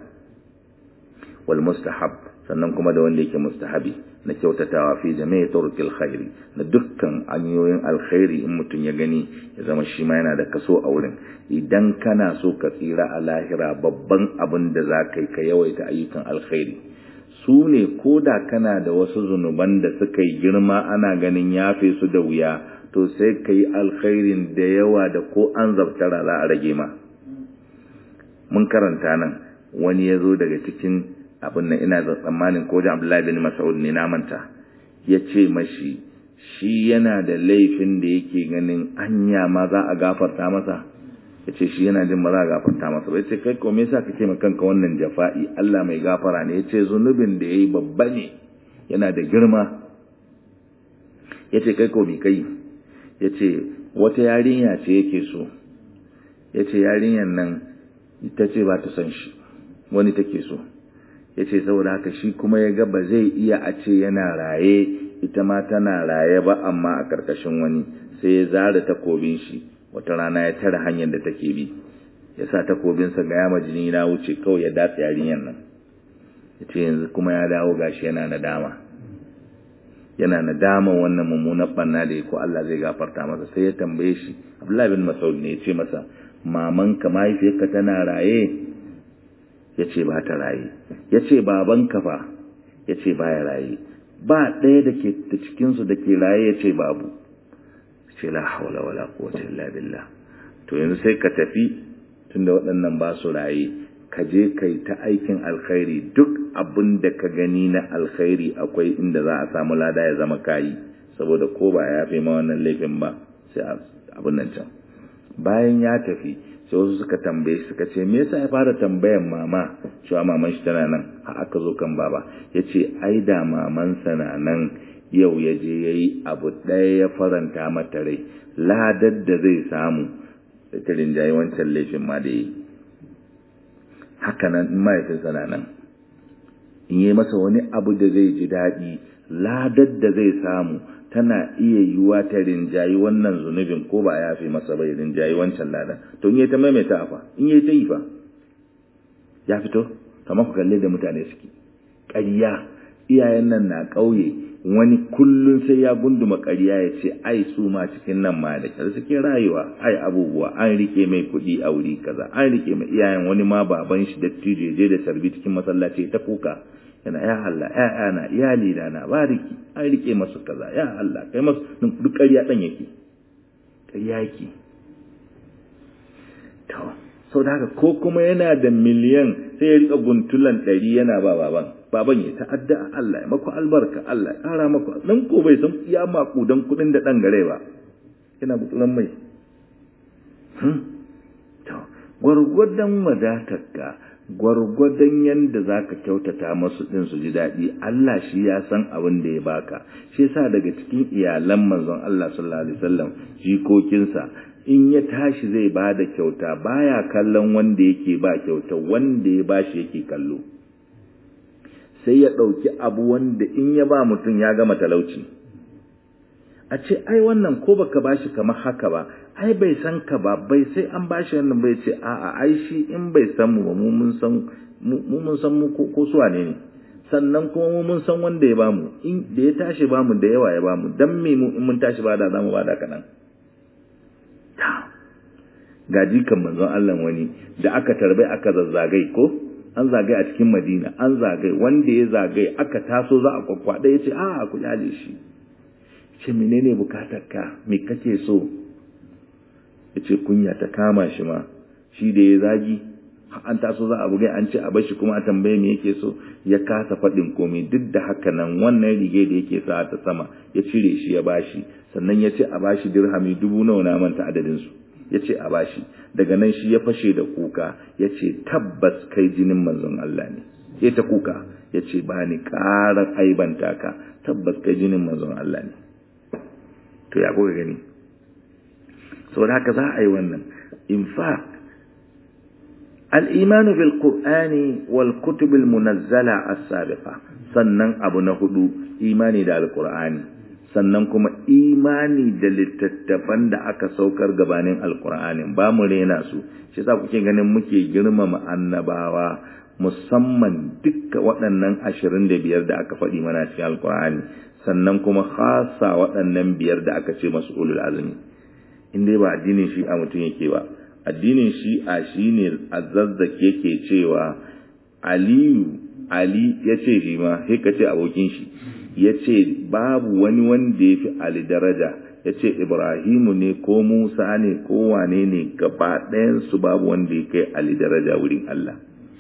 wal mustahab sannan kuma da wanda yake mustahabi na kyautatawa fi jami'i turqil khairi na dukkan hanyoyin alkhairi in mutum ya gani ya zama shi ma yana da kaso a wurin idan kana so ka tsira a lahira babban abin da za ka yi ka yawaita ayyukan alkhairi su ne ko da kana da wasu zunuban da suka yi girma ana ganin yafe su da wuya to sai ka yi alkhairin da yawa da ko an zabtara za a rage ma mun karanta nan wani ya zo daga cikin abin nan ina da tsammanin ko da Abdullahi bin Mas'ud ne na manta ya ce mashi shi yana da laifin da yake ganin anya ma za a gafarta masa ya ce shi yana jin ba za a gafarta masa ba ya ce kai ko me yasa kake ma kanka wannan jafa'i Allah mai gafara ne ya ce zunubin da yayi babba ne yana da girma ya ce kai ko mi kai ya ce wata yarinya ce yake so ya ce yarinyar nan ita ce ba ta son shi wani take so ya ce saboda haka shi kuma ya ga ba zai iya a ce yana raye ita ma tana raye ba amma a ƙarƙashin wani sai ya zara takobin shi wata rana ya tara hanyar da take bi ya sa takobinsa ga yama jini na wuce kawai ya datsa yarinyar nan ya ce yanzu kuma ya dawo gashi yana nadama yana nadama wannan mummunan banna da ya ko Allah zai gafarta masa sai ya tambaye shi Abdullahi bin Mas'ud ne ya ce masa mamanka mahaifiyarka tana raye ya ce ba ta raye ya ce babanka fa ya ce ba ya raye ba ɗaya da ke da cikinsu da ke raye ya ce babu ce la haula wala quwwata illa billah to yanzu sai ka tafi tunda waɗannan ba su raye ka je kai ta aikin alkhairi duk abin da ka gani na alkhairi akwai inda za a samu lada ya zama kayi saboda ko ba ya fi ma wannan laifin ba sai abin nan can bayan ya tafi sai wasu suka tambaye suka ce me yasa ya fara tambayan mama cewa maman shi tana nan har aka zo kan baba yace ai da mamansa na nan yau ya je yayi abu ɗaya ya faranta mata rai ladar da zai samu ta rinjaye wancan laifin ma da yi haka nan in mahaifinsa na nan in yi masa wani abu da zai ji daɗi ladar da zai samu tana iya yiwuwa ta rinjayi wannan zunubin ko ba ya fi masa bai rinjayi wancan ladan to in yi ta maimaita fa in yi ta yi fa ya fito kamar ku kalle da mutane suke ƙarya iyayen nan na ƙauye wani kullun sai ya gunduma ƙarya ya ce ai su ma cikin nan ma da kyar suke rayuwa ai abubuwa an rike mai kuɗi a wuri kaza an rike mai iyayen wani ma baban shi dattijo je da sarbi cikin masallaci ta kuka yana ya Allah ‘ya'yana iyali da na bariki an rike masu kaza ya Allah kai masu duk ƙarya ɗan yake ƙarya yake to sau da haka ko kuma yana da miliyan sai ya riƙa guntulan ɗari yana ba baban baban ya ta'adda a Allah ya maku albarka Allah ya ƙara maku nan ko bai san ya maku don kuɗin da ɗan gare ba yana butsulan mai to gwargwadon wadatarka gwargwadon yadda za ka kyautata masu ɗin su ji daɗi Allah shi ya san abin da ya baka shi yasa daga cikin iyalan manzon Allah sallallahu alaihi wasallam jikokinsa in ya tashi zai ba da kyauta baya kallon wanda yake ba kyauta wanda ya bashi yake kallo sai ya ɗauki abu wanda in ya ba mutum ya gama talauci a ce ai wannan ko baka bashi kamar haka ba ai bai san ka ba bai sai an bashi wannan bai ce a'a ai shi in bai san mu ba mu mun san mu mun san mu ko su wane ne sannan kuma mu mun san wanda ya bamu in da ya tashi bamu da yawa ya bamu dan me mu in mun tashi bada zamu bada kadan ga jikan manzon Allah wani da aka tarbai aka zazzagai ko an zagai a cikin Madina an zagai wanda ya zagai aka taso za a kwakwada ya ce a ku kyale shi ce menene bukatarka me kake so ya ce kunya ta kama shi ma shi da ya zagi an taso za a bugai an ce a bashi kuma a tambaye me yake so ya kasa faɗin komai duk da haka nan wannan rige da yake sa ta sama ya cire shi ya bashi sannan ya ce a bashi dirhami dubu nawa na manta adadin su ya ce a bashi daga nan shi ya fashe da kuka ya ce tabbas kai jinin manzon Allah ne ya ta kuka ya ce ba ni ƙarar aibanta ka tabbas kai jinin manzon Allah ne to ya kuka gani saboda haka za a yi wannan in fact الإيمان بالقرآن والكتب المنزلة السابقة sannan abu na hudu imani da alkur'ani sannan kuma imani da littattafan da aka saukar gabanin alkur'anin ba mu rena su shi yasa kuke ganin muke girmama annabawa musamman dukka waɗannan ashirin da biyar da aka faɗi mana cikin alkur'ani sannan kuma khasa waɗannan biyar da aka ce masu ulul azumi in dai ba addinin shi a mutum yake ba addinin shi a shi ne azazzake ke cewa aliyu ali ya ce shi ma sai ka ce abokin shi ya ce babu wani wanda ya fi ali daraja ya ce ibrahimu ne ko musa ne ko wane ne gaba ɗayansu babu wanda ya kai ali daraja wurin allah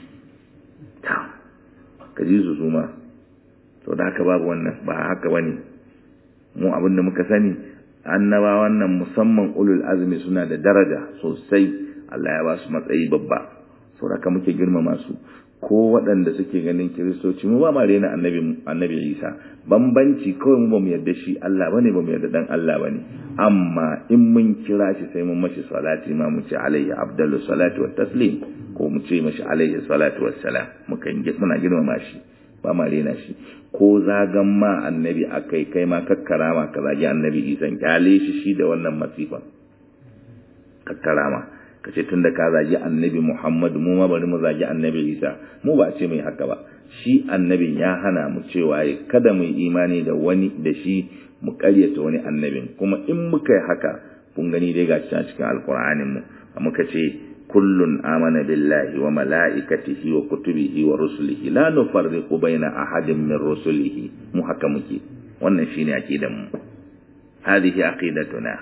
ta ka ji su suma to da haka babu wannan ba haka bane mu abin da muka sani annaba wannan musamman ulul azmi suna da daraja sosai Allah ya ba su matsayi babba saboda haka muke girmama su ko waɗanda suke ganin kiristoci mu ba ma rena annabi annabi Isa bambanci kawai mu bamu yarda shi Allah bane bamu yarda dan Allah bane amma in mun kira shi sai mun mashi salati ma mu ce alaihi abdallu salatu wat taslim ko mu ce mashi alaihi salatu wassalam muka muna girmama shi ba ma rena shi ko zagan ma annabi akai kai ma kakkarama ka zagi annabi Isa kyale shi shi da wannan masifan kakkarama ka ce tunda ka zagi annabi Muhammad mu ma bari mu zagi annabi Isa mu ba ce mai haka ba shi annabin ya hana mu cewa kada mu imani da wani da shi mu karyata wani annabin kuma in muka yi haka kun gani dai ga cikin alkur'anin mu muka ce kullun amana billahi wa mala'ikatihi wa kutubihi wa rusulihi la nufarriqu baina ahadin min rusulihi mu haka muke wannan shine aqidan mu hadhihi aqidatuna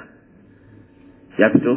ya fito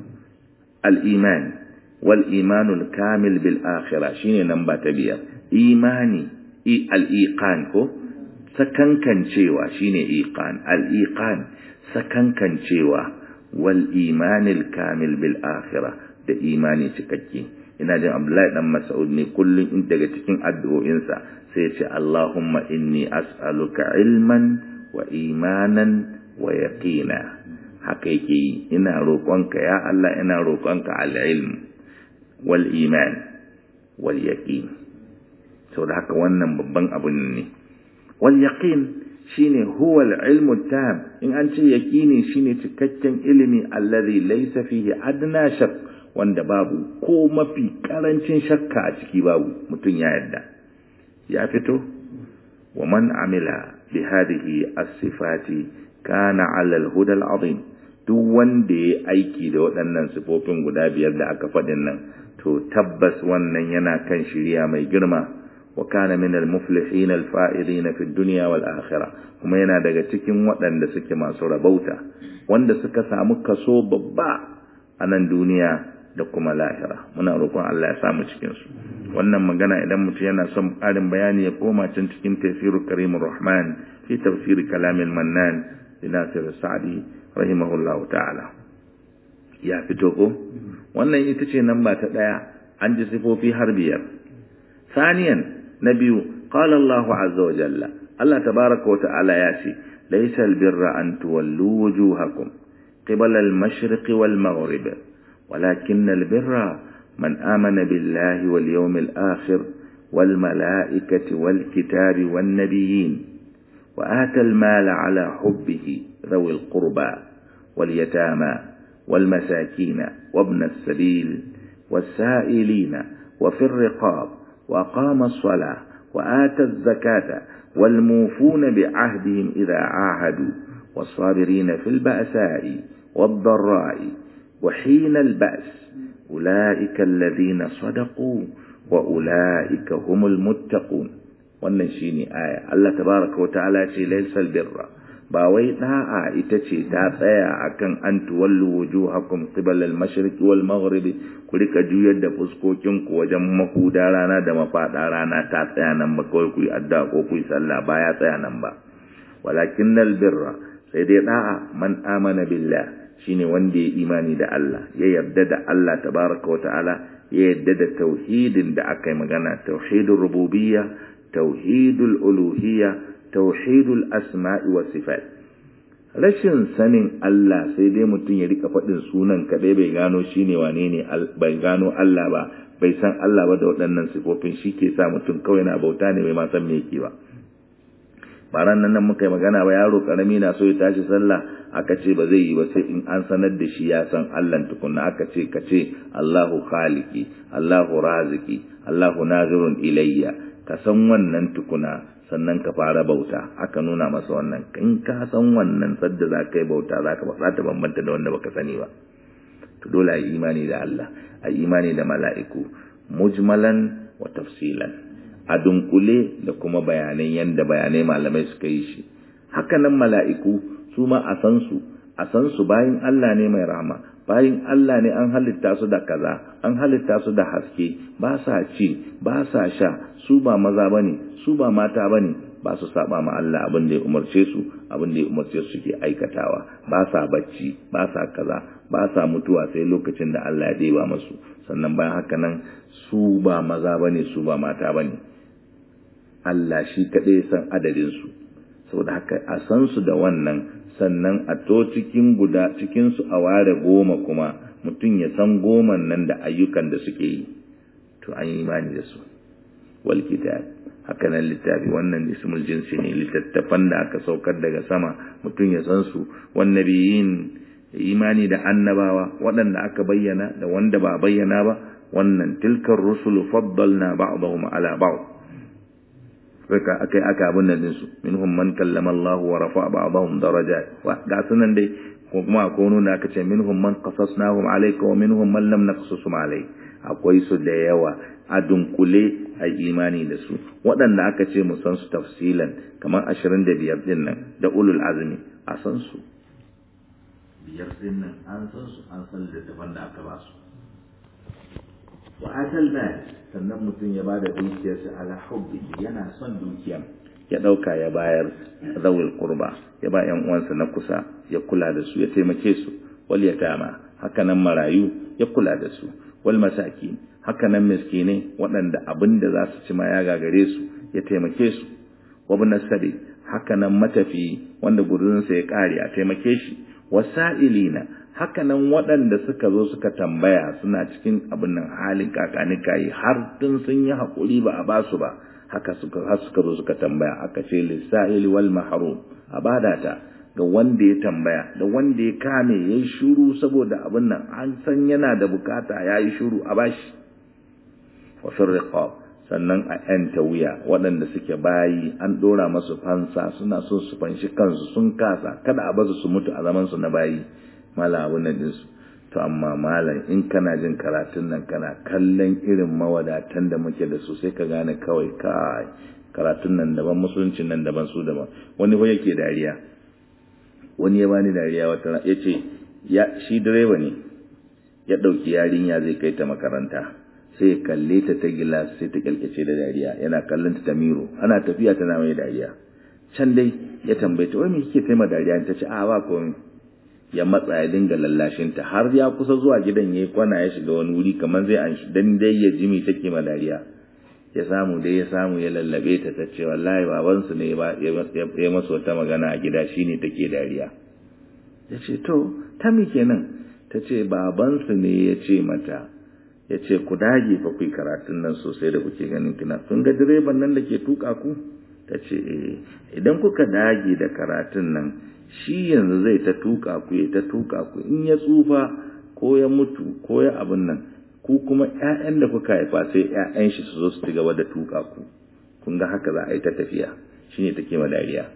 al-iman wal iman al-kamil bil akhirah shine namba ta biyar imani al-iqan ko sakankancewa shine iqan al-iqan sakankancewa wal iman al-kamil bil akhirah da imani cikakke ina jin Abdullahi dan Mas'ud ne kullun in daga cikin addu'o'insa sai ya ce Allahumma inni as'aluka ilman wa imanan wa yaqina haka yake yi ina roƙonka ya Allah ina roƙonka al-ilm wal iman wal yaqin saboda haka wannan babban abun ne wal yaqin shine huwa al-ilmu tam in an ce yaqini shine cikakken ilimi alladhi laysa fihi adna shakk wanda babu ko mafi karancin shakka a ciki babu mutum ya yadda ya fito wa man amila bi hadhihi as-sifati kana 'ala al-huda al-'azim duk wanda ya aiki da waɗannan sifofin guda biyar da aka faɗin nan to tabbas wannan yana kan shirya mai girma wa kana min al-muflihin al-fa'idin fi ad-dunya wal akhirah kuma yana daga cikin waɗanda suke masu rabauta wanda suka samu kaso babba a nan duniya da kuma lahira muna roƙon Allah ya samu cikin su wannan magana idan mutum yana son ƙarin bayani ya koma can cikin tafsirul karimur rahman fi tafsir kalamil mannan li nasir sa'di rahimahullahu ta'ala ya fito ko wannan ita ce namba ta daya an ji sifofi har biyar saniyan na biyu qala Allahu azza wa jalla Allah tabaraka wa ta'ala ya ce laysa albirra an tuwallu wujuhakum qibala al-mashriqi wal maghrib ولكن البر من آمن بالله واليوم الآخر والملائكة والكتاب والنبيين وآتى المال على حبه ذوي القربى واليتامى والمساكين وابن السبيل والسائلين وفي الرقاب وأقام الصلاة وآتى الزكاة والموفون بعهدهم إذا عاهدوا والصابرين في البأساء والضراء وحين البأس أولئك الذين صدقوا وأولئك هم المتقون wannan shine aya Allah tabaraka wa ta'ala ce laysal birra ba wai da'a ita ce ta tsaya akan an tuwallu wujuhakum qibala al-mashriq wal maghrib ku rika juyar da fuskokin ku wajen mahuda rana da mafada rana ta tsaya nan ba kawai ku yi addu'a ko ku yi sallah ba ya tsaya nan ba walakinnal birra sai dai da'a man amana billah shine wanda ya imani da Allah ya yarda da Allah tabaraka wa ta'ala ya yarda da tauhidin da aka yi magana tauhidul rububiyya tauhidul uluhiyya tauhidul asma'i was sifat rashin sanin Allah sai dai mutum ya rika faɗin sunan kadai bai gano shine wane ne bai gano Allah ba bai san Allah ba da waɗannan sifofin shi ke sa mutum kawai na bauta ne bai ma san me yake ba baran nan muka yi magana ba yaro karami na so ya tashi sallah aka ce ba zai yi ba sai in an sanar da shi ya san Allah tukunna aka ce ka ce Allahu khaliqi Allahu raziki Allahu nazirun ilayya ka san wannan tukuna sannan ka fara bauta aka nuna masa wannan in ka san wannan sadda za ka yi bauta za ka za ta bambanta da wanda baka sani ba to dole a yi imani da Allah a yi imani da mala'iku mujmalan wa tafsilan a dunkule da kuma bayanan yanda bayanai malamai suka yi shi haka nan mala'iku su ma a san su a san su bayin Allah ne mai rahama bayin Allah ne an halitta su da kaza an halitta su da haske ba sa ci ba sa sha su ba maza bane su ba mata bane ba su saba ma Allah abin da ya umarce su abin da ya umarce su ke aikatawa ba sa bacci ba sa kaza ba sa mutuwa sai lokacin da Allah ya deba masu sannan bayan haka nan su ba maza bane su ba mata bane Allah shi kaɗai san adadin su saboda haka a san su da wannan sannan a to cikin guda cikin su a ware goma kuma mutum ya san goman nan da ayyukan da suke yi to an yi imani da su wal kitab haka nan littafi wannan ismul jinsi ne littattafan da aka saukar daga sama mutum ya san su wan nabiyin imani da annabawa waɗanda aka bayyana da wanda ba bayyana ba wannan tilkar rusulu faddalna ba'dahum ala ba'd saka akai aka abin nan su minhum man kallama Allah wa rafa'a ba'dahum darajat wa ga sunan dai ko kuma akwai nuna aka ce minhum man qasasnahum alayka wa minhum man lam naqsusum alayk akwai su da yawa a dunkule a imani da su waɗanda aka ce mu san su tafsilan kamar 25 din nan da ulul azmi a san su biyar din nan an san su an san littafan da aka ba su wa atal mal sannan mutum ya bada dukiyarsa ala hubbi yana son dukiyan ya dauka ya bayar zawil qurba ya ba yan uwansa na kusa ya kula da su ya taimake su wal yatama haka nan marayu ya kula da su wal masakin haka nan miskinai waɗanda abin da za su ci ma ya gagare su ya taimake su wa bin sabi haka nan matafi wanda gudurinsa ya kare a taimake shi wasa'ilina haka nan waɗanda suka zo suka tambaya suna cikin abin nan halin kakani kayi har tun sun yi haƙuri ba a ba su ba haka suka har suka zo suka tambaya aka ce lissa'ili wal mahrum a bada ta ga wanda ya tambaya da wanda ya kame yayi shiru saboda abin nan an san yana da bukata yayi shiru a bashi wa firriqab sannan a ‘yanta wuya waɗanda suke bayi an ɗora masu fansa suna so su fanshi kansu sun kasa kada a basu su mutu a zamansu na bayi malam abin nan ɗinsu to amma malam in kana jin karatun nan kana kallon irin mawadatan da muke da su sai ka gane kawai kai karatun nan daban musuluncin nan daban su daban wani fa yake dariya wani ya bani dariya wata ya ce shi direba ne ya ɗauki yarinya zai kai ta makaranta sai ya kalle ta ta gilas sai ta kyalkace da dariya yana kallon ta miro ana tafiya tana mai dariya can dai ya tambaye ta wai me kike taima dariya ta ce a ba komai ya matsa ya dinga lallashin ta har ya kusa zuwa gidan yayi kwana ya shiga wani wuri kamar zai an shi dan dai ya jimi take ma dariya ya samu dai ya samu ya lallabe ta ta ce wallahi baban su ne ba ya masa wata magana a gida shine take dariya ya ce to ta mi kenan ta ce baban su ne ya ce mata ya ce ku dage fa ku karatun nan sosai da kuke ganin kina kun ga direban nan da ke tuka ku ta ce idan kuka dage da karatun nan shi yanzu zai ta tuka ku ya ta tuka ku in ya tsufa ko ya mutu ko ya abin nan ku kuma ƴaƴan da kuka haifa sai ƴaƴan shi su zo su ci gaba da tuka ku kun ga haka za a yi ta tafiya shine take ma dariya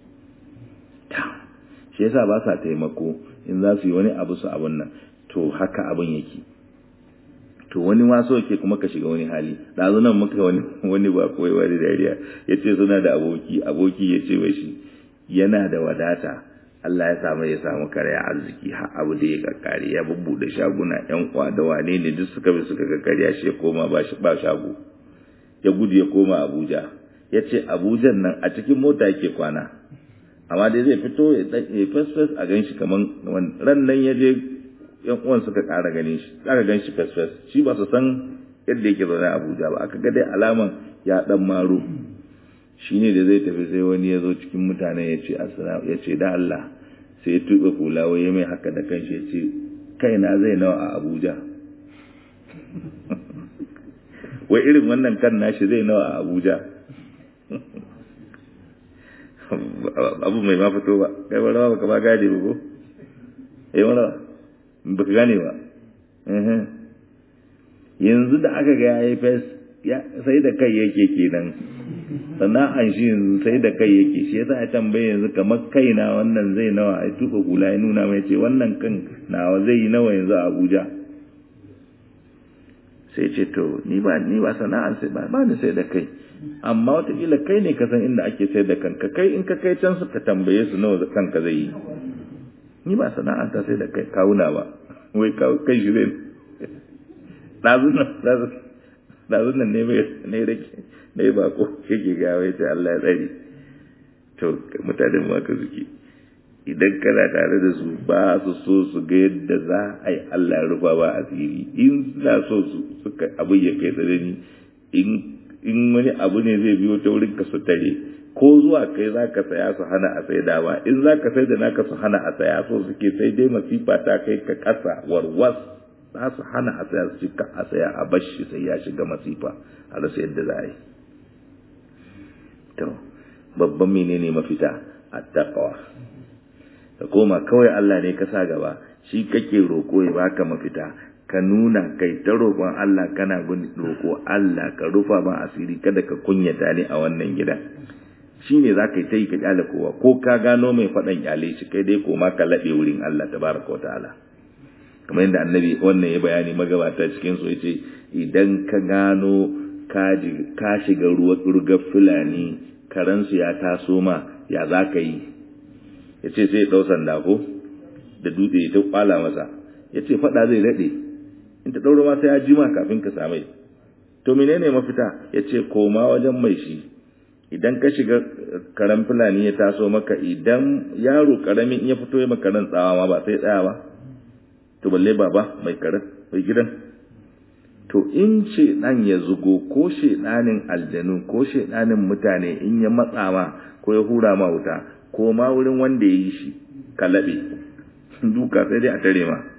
ta shi yasa ba sa taimako in za su yi wani abu su abin nan to haka abin yake to wani waso yake kuma ka shiga wani hali ɗazu nan muka wani wani ba kawai wani dariya ya ce suna da aboki aboki ya ce wa shi yana da wadata Allah ya samu ya samu karya arziki har abu da ya kakkare ya bubbuɗe shaguna yan uwa da wane ne duk suka bi suka kakkarya shi ya koma ba ba shago ya gudu ya koma Abuja ya ce Abujan nan a cikin mota yake kwana amma dai zai fito ya fes fes a gan shi kaman ran nan ya je yan uwan suka ƙara ganin shi aka gan shi fes fes shi ba su san yadda yake zaune a Abuja ba aka ga dai alaman ya dan maro shine da zai tafi sai wani ya zo cikin mutane ya ce assalamu ya ce da Allah sai ya tuɓe kula wai ya mai haka da kanshi ya ce kaina zai nawa a Abuja wai irin wannan kan nashi zai nawa a Abuja abu mai ma fito ba kai ba rawa baka ba gane ba ko eh wala baka gane ba yanzu da aka ga yayi fes sai da kai yake kenan sana'an shi yanzu sai da kai yake shi yasa ya tambaye yanzu kamar kai na wannan zai nawa ai tuka kula ya nuna mai ce wannan kan nawa zai yi nawa yanzu a Abuja sai ce to ni ba ni ba sana'an sai ba ba ni sai da kai amma wataƙila kai ne ka san inda ake sai da kanka kai in ka kai can suka tambaye su nawa kanka zai yi ni ba sana'an ta sai da kai kawuna ba wai kai shi zai ɗazun nan ɗazun nan ne mai ne rake ne ba ko yake gawa ya ce Allah ya tsari to mutanen ma ka suke idan kana tare da su ba su so su ga yadda za a yi Allah rufa ba asiri in suna so su suka abin ya kai tsanani in in wani abu ne zai biyo ta wurin ka su tare ko zuwa kai za ka saya su hana a sai dama in za ka sai da naka su hana a saya so suke sai dai masifa ta kai ka kasa warwas za su hana a saya su cika a saya a bashi sai ya shiga masifa a rasa yadda za a yi to babban menene mafita a taqwa ka koma kawai Allah ne ka sa gaba shi kake roko ya baka mafita ka nuna kai ta roƙon Allah kana roƙo Allah ka rufa ma asiri kada ka kunyata ni a wannan gida shine za ka yi ta yi ka kyale kowa ko ka gano mai faɗan kyale shi kai dai koma ka laɓe wurin Allah tabaraka wa ta'ala kamar yadda annabi wannan ya bayani magabata cikin su yace idan ka gano ka shiga ruwa rugar fulani karansu ya taso ma ya za ka yi ya ce sai ɗau sanda ko da dutse ya ta kwala masa ya ce faɗa zai daɗe in ta ɗauro ma sai ya jima kafin ka samai to menene mafita ya ce koma wajen mai shi idan ka shiga karen fulani ya taso maka idan yaro karamin ya fito ya makaran tsawa ma ba sai tsaya ba to balle baba mai karen mai gidan to in shedan ya zugo ko shedanin aljanu ko shedanin mutane in ya matsa ma ko ya hura ma wuta ko ma wurin wanda ya yi shi ka laɓe duka sai dai a tare ma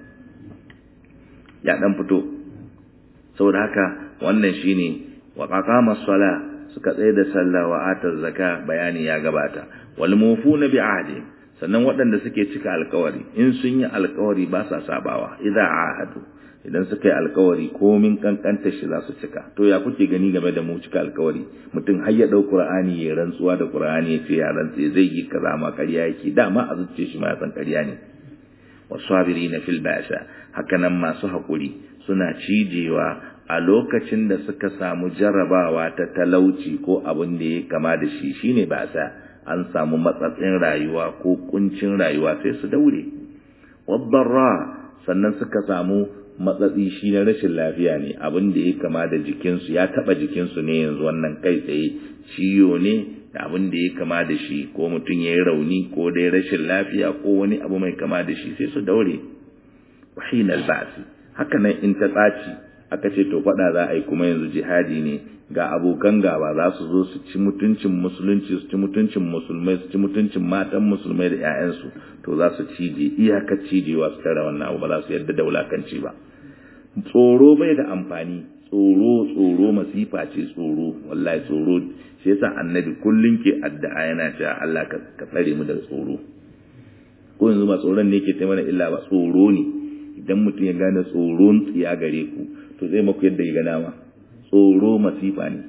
ya dan fito saboda haka wannan shine wa qaqama sala suka tsaye da sallah wa atar zaka bayani ya gabata wal mufuna bi ahdi sannan waɗanda suke cika alkawari in sun yi alkawari ba sa sabawa idza ahadu idan suka yi alkawari komin kankanta shi za su cika to ya kuke gani game da mu cika alkawari mutum har ya dau qur'ani ya rantsuwa da qur'ani ya ce ya rantse zai yi kaza ma ƙarya yake dama a zuciya shi ma ya san ƙarya ne wasabirina fil ba'sa hakanan masu hakuri suna cijewa a lokacin da suka samu jarrabawa ta talauci ko abin da ya kama da shi shine ba'sa an samu matsatsin rayuwa ko kuncin rayuwa sai su daure wadarra sannan suka samu matsatsi shi na rashin lafiya ne abin da ya kama da jikinsu ya taba jikinsu ne yanzu wannan kai tsaye ciyo ne da abin da ya kama da shi ko mutum ya yi rauni ko dai rashin lafiya ko wani abu mai kama da shi sai su daure wahinal ba'si haka nan in ta tsaci aka ce to faɗa za a yi kuma yanzu jihadi ne ga abokan gaba za su zo su ci mutuncin musulunci su ci mutuncin musulmai su ci mutuncin matan musulmai da 'ya'yansu to za su cije iyakar cijewa su tara wannan abu ba za su yarda da wulakanci ba tsoro bai da amfani tsoro tsoro masifa ce tsoro wallahi tsoro shi yasa annabi kullun ke addu'a yana cewa Allah ka tsare mu daga tsoro ko yanzu ba tsoron ne ke taimana illa ba tsoro ne idan mutum ya gane tsoron tsiya gare ku to zai maku yadda ya gana ma tsoro masifa ne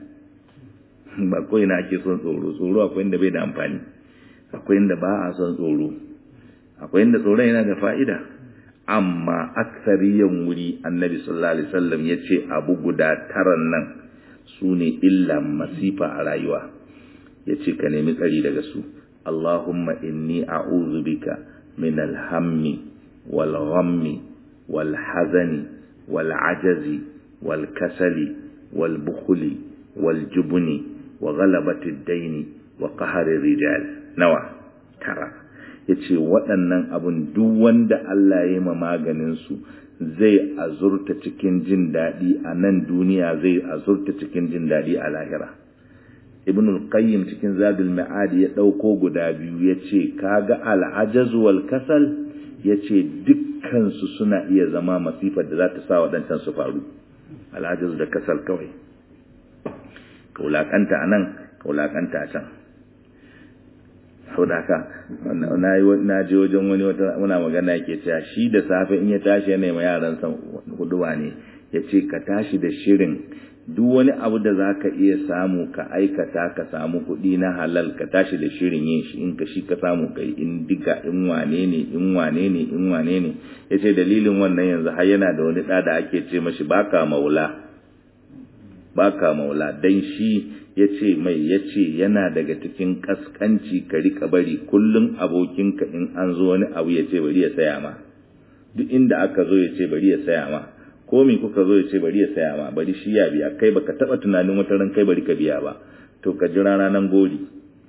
ba kawai na ake son tsoro tsoro akwai inda bai da amfani akwai inda ba a son tsoro akwai inda tsoron yana da fa'ida amma aksariyan wuri annabi sallallahu alaihi wasallam ya ce abu guda taran nan su ne illa masifa a rayuwa ya ce ka nemi tsari daga su Allahumma inni a'udhu bika min alhammi wal ghammi wal hazani wal ajazi wal kasali wal bukhli wal jubni wa ghalabati ad-daini wa qahri rijal nawa tara yace waɗannan abun duk wanda Allah ya yi ma maganin su zai azurta cikin jin daɗi a nan duniya zai azurta cikin jin daɗi a lahira ibn al-qayyim cikin zadul ma'ad ya ɗauko guda biyu ya ce kaga al-ajaz wal kasal ya ce dukkansu suna iya zama masifar da za ta sa waɗancan su faru al-ajaz da kasal kawai ka wulaƙanta a nan ka wulaƙanta a can sau da haka na je wajen wani wata muna magana yake cewa shi da safe in ya tashi yana ma yaransa huduwa ne ya ce ka tashi da shirin duk wani abu da za ka iya samu ka aikata ka samu kuɗi na halal ka tashi da shirin yin shi in ka shi ka samu ka yi in diga in wane ne in wane ne in wane ne ya ce dalilin wannan yanzu har yana da wani ɗa da ake ce mashi baka maula baka maula dan shi ya ce mai ya ce yana daga cikin kaskanci ka rika bari kullum abokinka in an zo wani abu ya ce bari ya saya ma duk inda aka zo ya ce bari ya saya ma komi kuka zo ya ce bari ya saya ma bari shi ya biya kai baka taba tunanin wata ran kai bari ka biya ba to ka jira ranan gori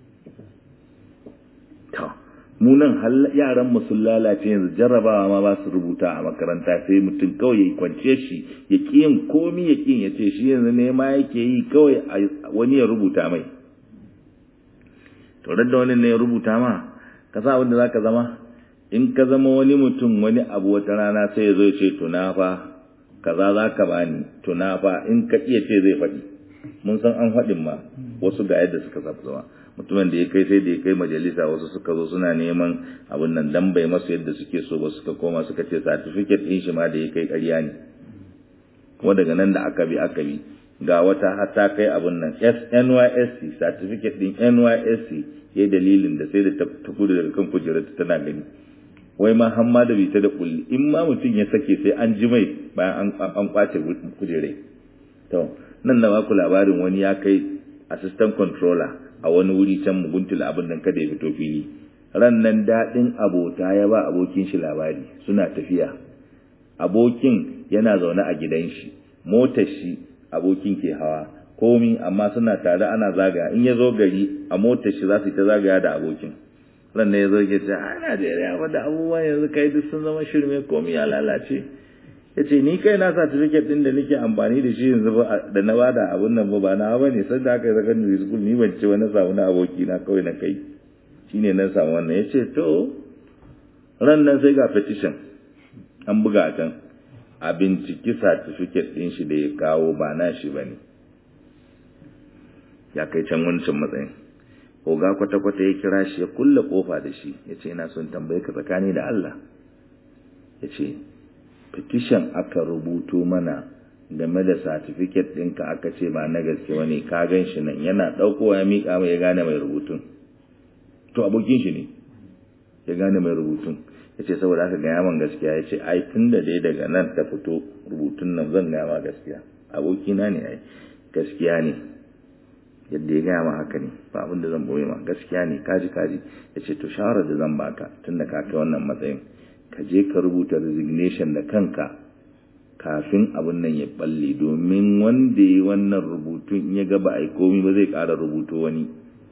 to mu nan yaran mu sun lalace yanzu jarrabawa ma ba su rubuta a makaranta sai mutum kawai ya kwance shi ya ki yin komi ya ki ya ce shi yanzu ne ma yake yi kawai wani ya rubuta mai to da wani ne ya rubuta ma ka sa wanda zaka zama in ka zama wani mutum wani abu wata rana sai ya zo ya ce tuna fa kaza za ka bani tuna fa in ka iya ce zai faɗi mun san an faɗin ma wasu ga yadda suka sabu zama mutumin da ya kai sai da ya kai majalisa wasu suka zo suna neman abin nan dan bai masu yadda suke so ba suka koma suka ce certificate ɗin shi ma da ya kai ƙarya ne kuma daga nan da aka bi aka bi ga wata har ta kai abin nan NYSC certificate ɗin NYSC ya dalilin da sai da ta kudu daga kan kujerar tana gani wai ma hamma da bita da kulli in ma mutum ya sake sai an ji mai bayan an kwace kujerai to nan na baku labarin wani ya kai assistant controller a wani wuri can muguntula abin nan kada ya fito fili ran nan daɗin abota ya ba abokin shi labari suna tafiya abokin yana zaune a gidan shi motar shi abokin ke hawa komi amma suna tare ana zagaya in ya zo gari a motar shi za su yi ta zagaya da abokin ran ne ya zo ke ce a Najeriya wadda abubuwan yanzu kai duk sun zama shirme komi ya lalace ya ce ni kai na certificate din da nake amfani da shi yanzu da na bada abun nan ba ba na ba ne sanda aka yi secondary school ni ban ce wani samu na aboki na kawai na kai shine na samu wannan ya ce to ran nan sai ga petition an buga can a binciki certificate din shi da ya kawo ba na shi ba ne ya kai can wancan matsayin oga kwata-kwata ya kira shi ya kulle kofa da shi ya ce ina son tambaye ka tsakani da Allah ya ce petition aka rubuto mana game da certificate ɗinka aka ce ba na gaske wani ka gan shi nan yana ɗaukowa ya miƙa mai ya gane mai rubutun to abokin shi ne ya gane mai rubutun ya ce saboda aka gaya man gaskiya ya ce ai tun da dai daga nan ta fito rubutun nan zan gaya ma gaskiya abokina ne ai gaskiya ne yadda ya gaya ma haka ne ba abin da zan boye ma gaskiya ne kaji kaji ya ce to shawarar da zan baka tun da ka kai wannan matsayin ka je ka rubuta resignation da kanka kafin abin nan ya balle domin wanda ya wannan rubutun in ya gaba a komi ba zai ƙara rubuto wani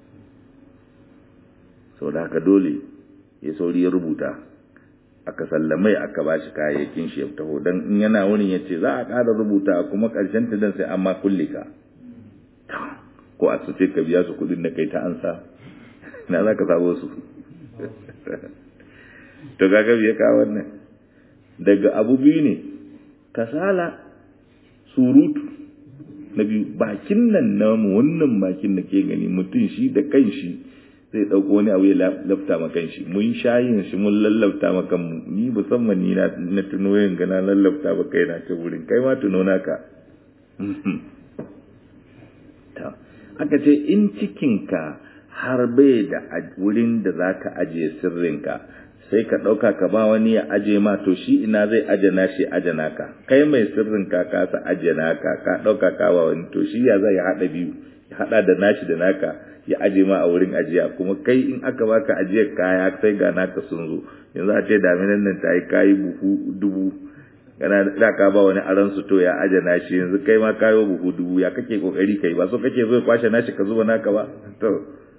sau da haka dole ya sauri ya rubuta aka sallamai aka ba shi kayayyakin shi ya taho don in yana wurin ya ce za a ƙara rubuta kuma ƙarshen ta dan sai an ma kulle ka ko a su ka biya su kuɗin da kai ta ansa na za ka sabo su to gaga biya ka wannan daga abu biyu ne kasala surutu na biyu bakin nan namu wannan bakin da ke gani mutum shi da kanshi zai ɗauko wani abu ya lafta ma kanshi mun shayin shi mun lallafta ma kanmu ni musamman ni na tuno yin gana lallafta ba kai na ta wurin kai ma tuno naka aka ce in cikinka har bai da wurin da za ka ajiye sirrinka sai ka ɗauka ka ba wani ya aje ma to shi ina zai aje na shi aje naka kai mai sirrin ka kasa aje naka ka ɗauka ka ba wani to shi ya zai haɗa biyu ya haɗa da nashi da naka ya aje ma a wurin ajiya kuma kai in aka baka ajiyar kaya sai ga naka sun zo yanzu a ce daminan nan ta yi kayi buhu dubu kana da ka ba wani aran su to ya aje nashi yanzu kai ma kayo buhu dubu ya kake kokari kai ba so kake zo ya kwashe nashi ka zuba naka ba to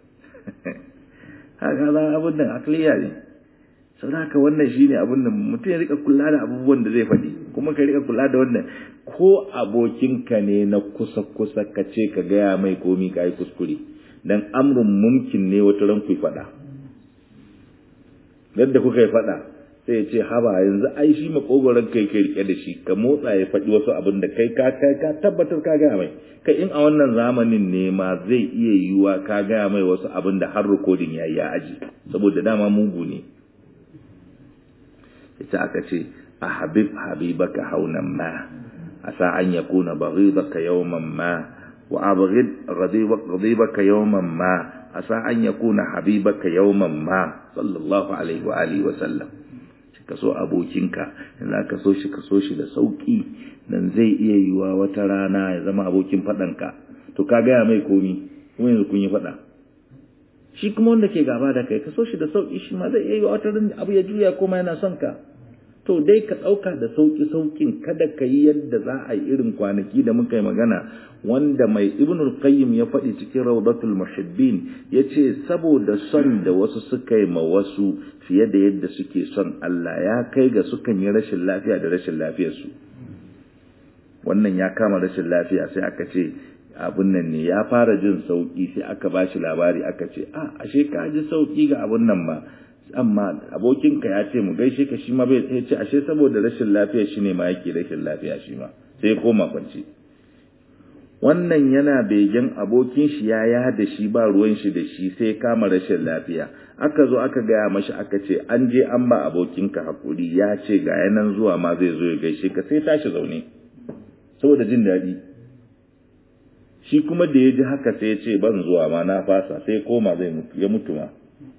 haka za abin nan akliya ne sau haka wannan shi ne abin da mutum ya rika kula da abubuwan da zai faɗi kuma ka rika kula da wannan ko abokinka ne na kusa-kusa ka ce ka gaya mai komi ka yi kuskure don amurin mumkin ne wata ran ku faɗa yadda kuka yi faɗa sai ya ce haba yanzu ai shi makogoron kai kai rike da shi ka motsa ya faɗi wasu abin da kai ka kai ka tabbatar ka gaya mai kai in a wannan zamanin ne ma zai iya yiwuwa ka gaya mai wasu abin da har rikodin ya yi ya aji saboda dama mugu ne ita aka ce a habib habibaka haunan ma asa an yakuna baghidaka yawman ma wa abghid ghadibaka yawman ma asa an yakuna habibaka yawman ma sallallahu alaihi wa alihi wa sallam ka so abokinka in za ka so shi ka so shi da sauki dan zai iya yiwa wata rana ya zama abokin faɗanka to ka gaya mai komi kuma yanzu kun yi faɗa shi kuma wanda ke gaba da kai ka so shi da sauki shi ma zai iya yiwa wata rana abu ya juya kuma yana son ka to dai ka ɗauka da sauki saukin kada ka yi yadda za a yi irin kwanaki da muka yi magana wanda mai ibnul qayyim ya faɗi cikin rawdatul muhibbin yace saboda son da wasu suka yi ma wasu fiye da yadda suke son Allah ya kai ga sukan yi rashin lafiya da rashin lafiyar su wannan ya kama rashin lafiya sai aka ce abun nan ne ya fara jin sauki sai aka bashi labari aka ce a ashe ka ji sauki ga abun nan ba amma abokinka ya ce mu gaishe ka shi ma bai ya ce ashe saboda rashin lafiya shi ne ma yake rashin lafiya shi ma sai koma kwance wannan yana begen abokin shi ya ya da shi ba ruwan shi da shi sai kama rashin lafiya aka zo aka gaya mashi aka ce an je an ba abokinka hakuri ya ce ga yanan zuwa ma zai zo ya gaishe ka sai tashi zaune saboda jin daɗi shi kuma da ya ji haka sai ya ce ban zuwa ma na fasa sai koma zai mutu ya mutu ma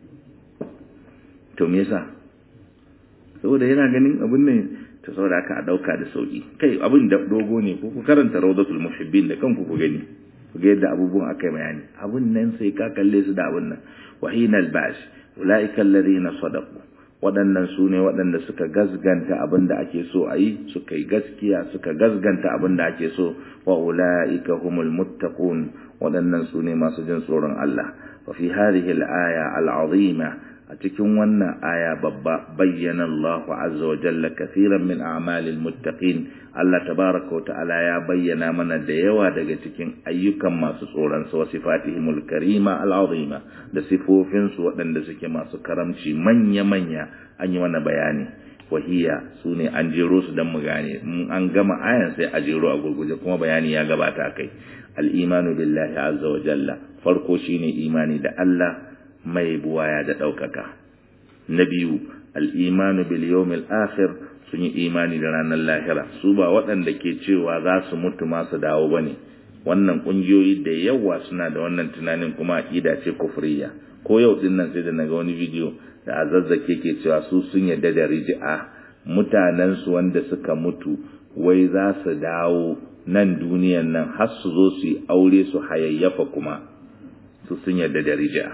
to me yasa saboda yana ganin abin nan ta saboda aka a dauka da sauki kai abin da dogo ne ko ku karanta rawdatul muhibbin da kanku ku gani ku ga yadda abubuwan aka yi bayani abin nan sai ka kalle su da abin nan wa hinal bash ulaika alladhina sadaqu waɗannan su ne waɗanda suka gazganta abin da ake so a yi suka yi gaskiya suka gazganta abin da ake so wa ula'ika humul muttaqun waɗannan su ne masu jin tsoron Allah wa fi hadhihi al-aya al-azima a cikin wannan aya babba bayyana Allah azza wa jalla kaseeran min a'malil muttaqin Allah tabaraka wa ta'ala ya bayyana mana da yawa daga cikin ayyukan masu tsoron sa sifatihimul karima al'azima da sifofin su waɗanda suke masu karamci manya manya an yi mana bayani wahiya sune an jero su dan mu gane mun an gama ayan sai a jero a gurguje kuma bayani ya gabata kai al-imanu billahi azza wa jalla farko shine imani da Allah mai buwaya da ɗaukaka. Na biyu, al'imanu bil yawmil akhir sun yi imani da ranar lahira, su ba waɗanda ke cewa za su mutu masu dawo ba ne. Wannan ƙungiyoyi da yawa suna da wannan tunanin kuma aƙida ce kufriya. Ko yau ɗin nan sai da naga wani bidiyo da a zazzake ke cewa su sun yarda da riji'a mutanensu wanda suka mutu wai za su dawo nan duniyan nan har su zo su yi aure su hayayyafa kuma su sun yarda da riji'a.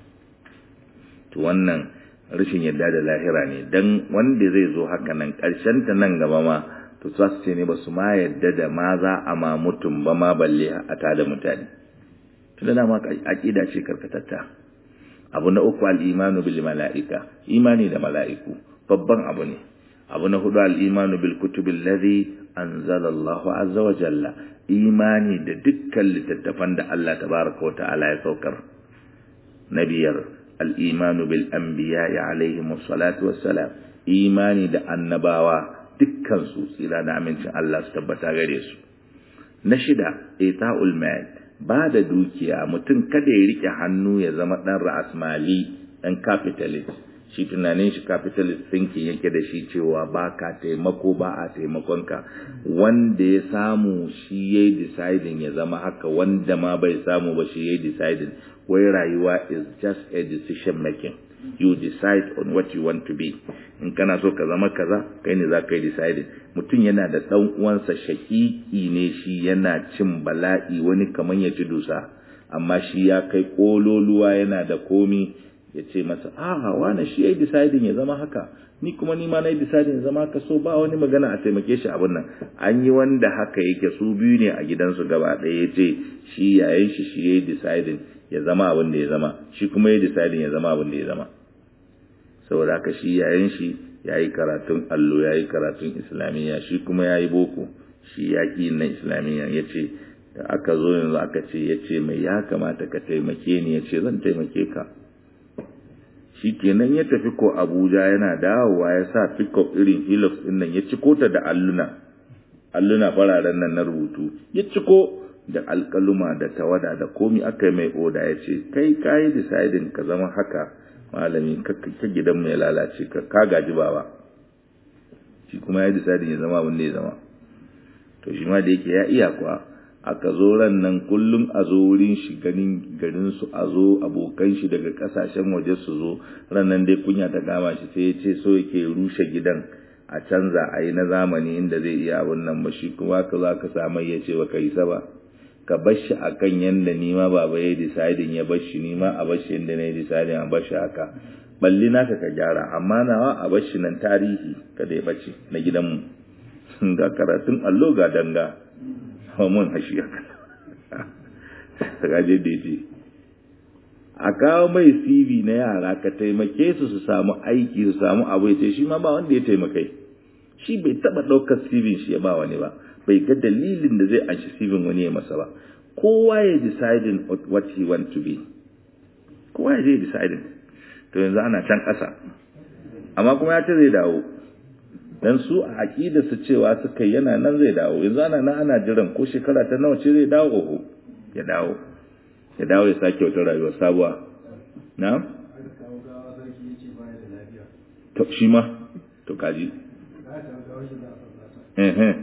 to wannan rashin yadda da lahira ne dan wanda zai zo haka nan karshen ta nan gaba ma to za su ce ne ba su ma yadda da ma za a ma mutum ba ma balle a ta da mutane to da dama aqida ce karkatatta abu na uku al-imanu bil mala'ika imani da mala'iku babban abu ne abu na hudu al-imanu bil kutubil ladhi anzala Allahu azza wa jalla imani da dukkan littattafan da Allah tabaraka wa ta'ala ya saukar na biyar al'imanu bil anbiya alaihim salatu wassalam imani da annabawa dukkansu tsira da amincin Allah su tabbata gare su na shida ita'ul mal ba da dukiya mutum kada ya rike hannu ya zama dan ra'asmali dan capitalist shi tunanin shi capitalist thinking yake da shi cewa ba ka taimako ba a taimakonka wanda ya samu shi ya deciding ya zama haka wanda ma bai samu ba shi ya deciding wai rayuwa is just a decision making you decide on what you want to be in kana so ka zama kaza kai ne za ka yi deciding mutum yana da ɗan uwansa shakiki ne shi yana cin bala'i wani kaman ya ci dusa amma shi ya kai kololuwa yana da komi ya ce masa aha wani shi ya yi deciding ya zama haka ni kuma ni ma na yi deciding ya zama haka so ba wani magana a taimake shi abin nan an yi wanda haka yake su biyu ne a gidansu gaba ɗaya ya ce shi yayin shi shi ya yi deciding ya zama abin da ya zama shi kuma ya deciding ya zama abin da ya zama saboda haka shi yayin shi ya yi karatun allo ya yi karatun islamiyya shi kuma ya yi boko shi ya ƙi na islamiyya ya ce da aka zo yanzu aka ce ya ce mai ya kamata ka taimake ni ya ce zan taimake ka shi kenan ya tafi ko abuja yana dawowa ya sa pickup irin hilux din nan ya ciko ta da alluna alluna fararen nan na rubutu ya ciko da alkaluma da tawada da komi aka yi mai oda ya ce kai kayi deciding ka zama haka malami ka gidan mai lalace ka ka gaji baba shi kuma ya deciding ya zama abin da ya zama to shi ma da yake ya iya kuwa aka zo ran nan kullum a zo wurin shi ganin garin su a zo abokan shi daga kasashen waje su zo ran nan dai kunya ta kama shi sai ya ce so yake rushe gidan a canza a yi na zamani inda zai iya abin nan ba shi kuma ka za ka samu ya ce ba ka yi ba ka bar shi a kan yadda ni ma baba ya yi decidin ya bar shi ni ma a bar shi yadda na yi decidin a bar shi haka balli naka ka gyara amma nawa a bar shi nan tarihi kada ya bace na gidanmu ga karatun allo ga danga mun hashi haka gaje daidai a kawo mai CV na yara ka taimake su su samu aiki su samu abu ya ce shi ma ba wanda ya taimakai shi bai taba ɗaukar CV shi ya ba wani ba bai ga dalilin da zai anshi CV wani ya masa ba kowa ya deciding what he want to be kowa ya je deciding to yanzu ana can ƙasa amma kuma ya ce zai dawo dan su a aqida su cewa suka yana nan zai dawo yanzu ana nan ana jiran ko shekara ta nawa ce zai dawo oho ya dawo ya dawo ya sake wata rayuwa sabuwa na to shi ma to kaji eh eh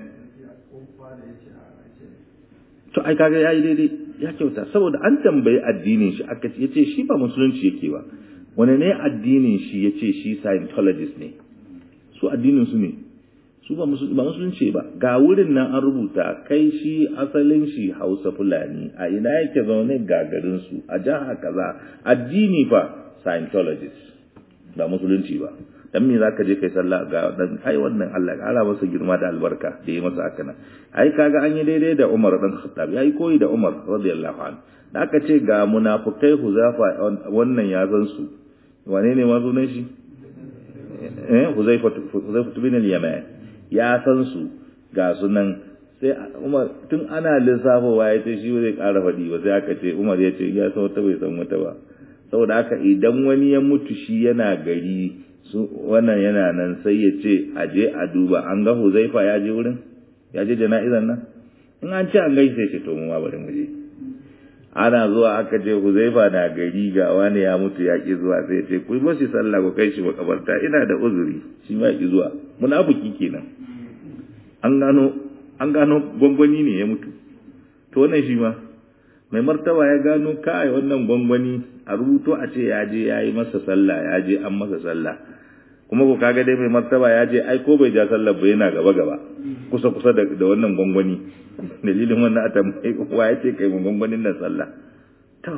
to ai kaga yayi daidai ya kyauta saboda an tambayi addinin shi aka ce yace shi ba musulunci yake ba wani ne addinin shi yace shi scientologist ne su addinin su ne su ba musulunci ba ga wurin nan an rubuta kai shi asalin shi hausa fulani a ina yake zaune ga garin su a jiha kaza addini fa scientologist ba musulunci ba dan me zaka je kai sallah ga dan ai wannan Allah ya kara masa girma da albarka da yi masa haka nan ai kaga an yi daidai da Umar dan Khattab yayi koyi da Umar radiyallahu anhu da aka ce ga munafikai huzafa wannan ya zan su wane ne ma sunan shi eh huzaifa huzaifa bin al-yaman ya san su ga sunan sai Umar tun ana lissafowa ya ce shi zai ƙara faɗi ba sai aka ce Umar ya ce ya san wata bai san wata ba saboda haka idan wani ya mutu shi yana gari su wannan yana nan sai ya ce a je a duba an ga Huzaifa ya je wurin ya je jana'izan nan in an ce an gaishe shi to mu ma bari mu je ana zuwa aka ce Huzaifa na gari ga wani ya mutu ya ki zuwa sai ya ce ku yi sallah ku kai shi makabarta ina da uzuri shi ma ki zuwa munafiki kenan an gano an gano gwangwani ne ya mutu to wannan shi ma mai martaba ya gano kai wannan gwangwani a rubuto a ce ya je ya yi masa sallah ya je an masa sallah kuma ko kaga dai mai martaba ya je ai ko bai ja sallah ba yana gaba gaba kusa kusa da, da wannan gwangwani dalilin wannan a tambayi wa ya ce kai mun gwangwanin nan sallah to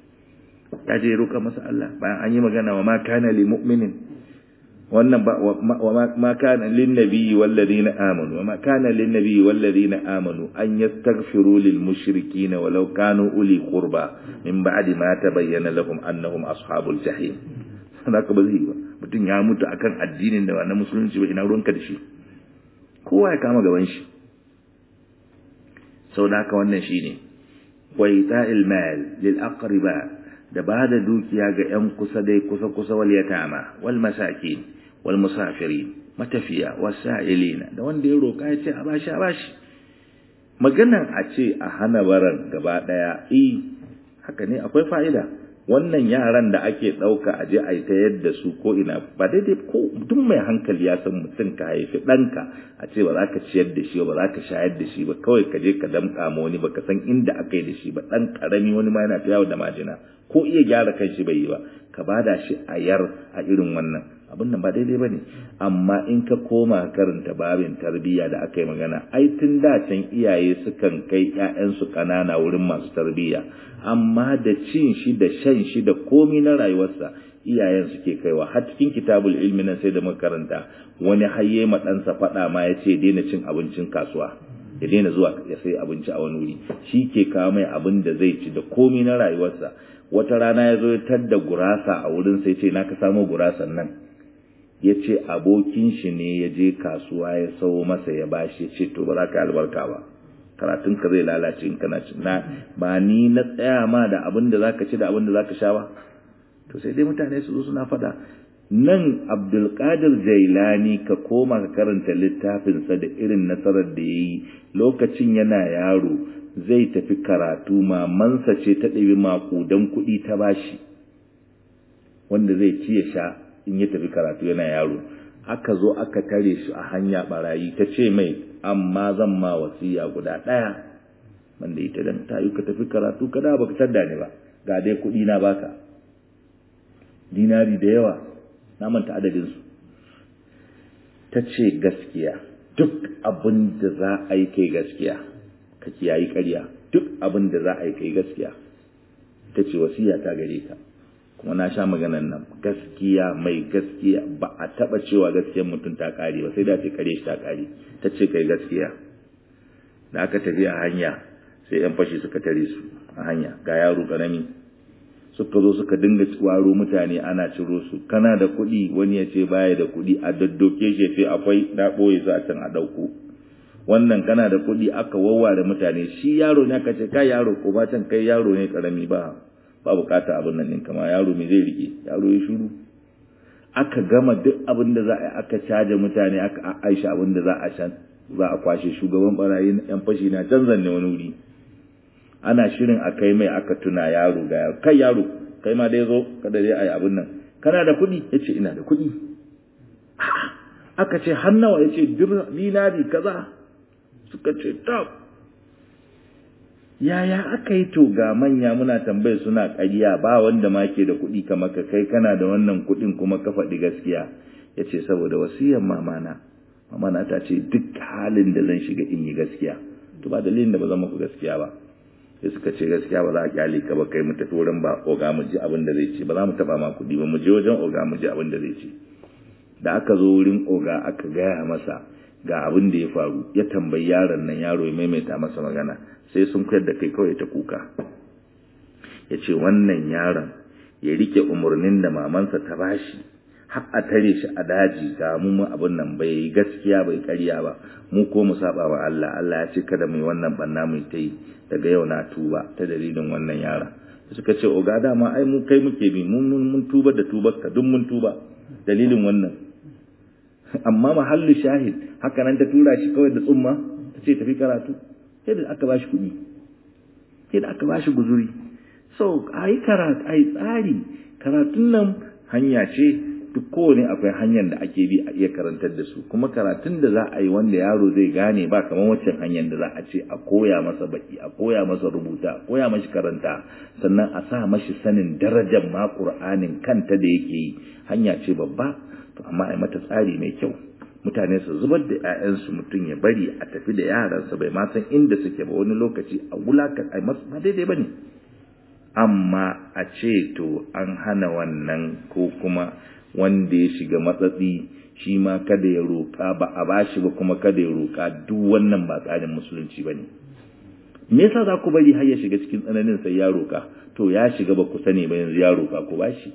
ya je roƙa masa Allah bayan an yi magana wa ma kana li mu'minin wannan ba wa ma kana lin nabiyyi wal ladina amanu wa ma kana lin nabiyyi wal ladina amanu an yastaghfiru lil mushrikeen walau kanu uli qurba min ba'di ma tabayyana lahum annahum ashabul jahim haka ba zai ba mutum ya mutu akan addinin da ba na musulunci ba ina ruwanka da shi kowa ya kama gaban shi sau da haka wannan shine wa ita'il mal lil aqriba da ba da dukiya ga ‘yan kusa dai kusa-kusa wal yatama wal masakin wal musafirin matafiya wasa'ilina da wanda ya roƙa ya ce a bashi a bashi maganan a ce a hana baran gaba ɗaya i haka ne akwai fa'ida wannan yaran da ake ɗauka a je a yi ta yadda su ko ina ba daidai ko duk mai hankali ya san mutum ka haifi ɗanka a ce ba za ka ciyar da shi ba za ka shayar da shi ba kawai ka je ka damƙa ma wani ba ka san inda aka yi da shi ba ɗan ƙarami wani ma yana ta yawo da majina ko iya gyara kan shi bai yi ba ka bada shi a yar a irin wannan abin nan ba daidai ba ne amma in ka koma karanta babin tarbiyya da aka yi magana ai tun da can iyaye sukan kai ƴaƴansu ƙanana wurin masu tarbiyya amma da cin shi da shan shi da komi na rayuwarsa iyayen suke kaiwa har cikin kitabul ilmi nan sai da makaranta wani hayye ma ɗansa faɗa ma ya ce daina cin abincin kasuwa ya daina zuwa ya sai abinci a wani wuri shi ke kawo mai abin da zai ci da komi na rayuwarsa wata rana ya zo ya tadda gurasa a wurin sai ce na ka samo gurasan nan ya ce abokin shi ne ya je kasuwa ya sau masa ya bashi ya ce to ba za ka albarka ba karatun ka zai lalace in kana ci na ba ni na tsaya ma da abin da zaka ci da abin da zaka sha ba to sai dai mutane su zo suna fada nan abdulkadir jailani ka koma ka karanta littafinsa da irin nasarar da ya yi lokacin yana yaro zai tafi karatu mamansa ce ta ɗabi maƙudan kuɗi ta bashi wanda zai ci ya sha in ya tafi karatu yana yaro aka zo aka tare shi a hanya barayi ta ce mai amma zan ma wasiya guda ɗaya wanda ita dan ta yi ka tafi karatu ka da baka tadda ne ba ga dai kuɗi na baka dinari da yawa na manta adadinsu ta ce gaskiya duk abin da za a yi kai gaskiya ka kiyayi ƙarya duk abin da za a yi kai gaskiya ta ce wasiya ta gare ka kuma na sha maganan nan gaskiya mai gaskiya ba a taba cewa gaskiyar mutum ta kare ba sai da ce kare shi ta kare ta ce kai gaskiya da aka tafi a hanya sai yan fashi suka tare su a hanya ga yaro karami suka zo suka dinga waro mutane ana ciro su kana da kuɗi wani ya ce baya da kuɗi a daddoke shi ce akwai na ɓoye su a can a ɗauko wannan kana da kuɗi aka wawware mutane shi yaro ne aka ce kai yaro ko ba can kai yaro ne karami ba ba bukata abin nan ɗin kama yaro me zai rike yaro ya shuru aka gama duk abin da za a yi aka caje mutane aka aisha abin da za a can za a kwashe shugaban barayi yan fashi na can zanne wani wuri ana shirin a kai mai aka tuna yaro ga yaro kai yaro kai ma dai zo kada dai ayi abin nan kana da kuɗi yace ina da kuɗi aka ce har nawa yace dinari kaza suka ce tab yaya aka yi to ga manya muna tambaye suna ƙarya ba wanda ma ke da kuɗi kamar ka kai kana da wannan kuɗin kuma ka faɗi gaskiya ya ce saboda wasiyar mamana mamana ta ce duk halin da zan shiga in yi gaskiya to ba dalilin da ba zan muku gaskiya ba sai suka ce gaskiya ba za a kyale ka ba kai mu tafi wurin ba oga mu ji abin da zai ce ba za mu taɓa ma kuɗi ba mu je wajen oga mu ji abin da zai ce da aka zo wurin oga aka gaya masa ga abin da ya faru ya tambayi yaron nan yaro ya maimaita masa magana sai sun koyar da kai kawai ta kuka ya ce wannan yaron ya rike umarnin da mamansa ta bashi har a tare shi a daji ga mu abin nan bai yi gaskiya bai karya ba mu ko mu saba wa Allah Allah ya ce kada mu yi wannan banna mu ta yi daga yau na tuba ta dalilin wannan yaron suka ce oga dama ai mu kai muke bi mun mun tuba da tubar ka duk mun tuba dalilin wannan amma mahallu shahid haka nan ta tura shi kawai da tsumma ta ce tafi karatu sai da aka bashi kuɗi sai da aka bashi guzuri so a yi karatu a yi tsari karatun nan hanya ce duk kowane akwai hanyar da ake bi a iya karantar da su kuma karatun da za a yi wanda yaro zai gane ba kamar waccan hanyar da za a ce a koya masa baki a koya masa rubuta a koya mashi karanta sannan a sa mashi sanin darajar ma qur'anin kanta da yake yi hanya ce babba to amma ai mata tsari mai kyau mutane su zubar da 'ya'yansu mutum ya bari a tafi da yaransa bai ma san inda suke ba wani lokaci a wulaka ai masu ba daidai bane amma a ce to an hana wannan ko kuma wanda ya shiga matsatsi shi ma kada ya roƙa ba a bashi ba kuma kada ya roƙa duk wannan ba tsarin musulunci bane me yasa za ku bari har ya shiga cikin tsananin sai ya roƙa to ya shiga ba ku sani ba yanzu ya roƙa ku bashi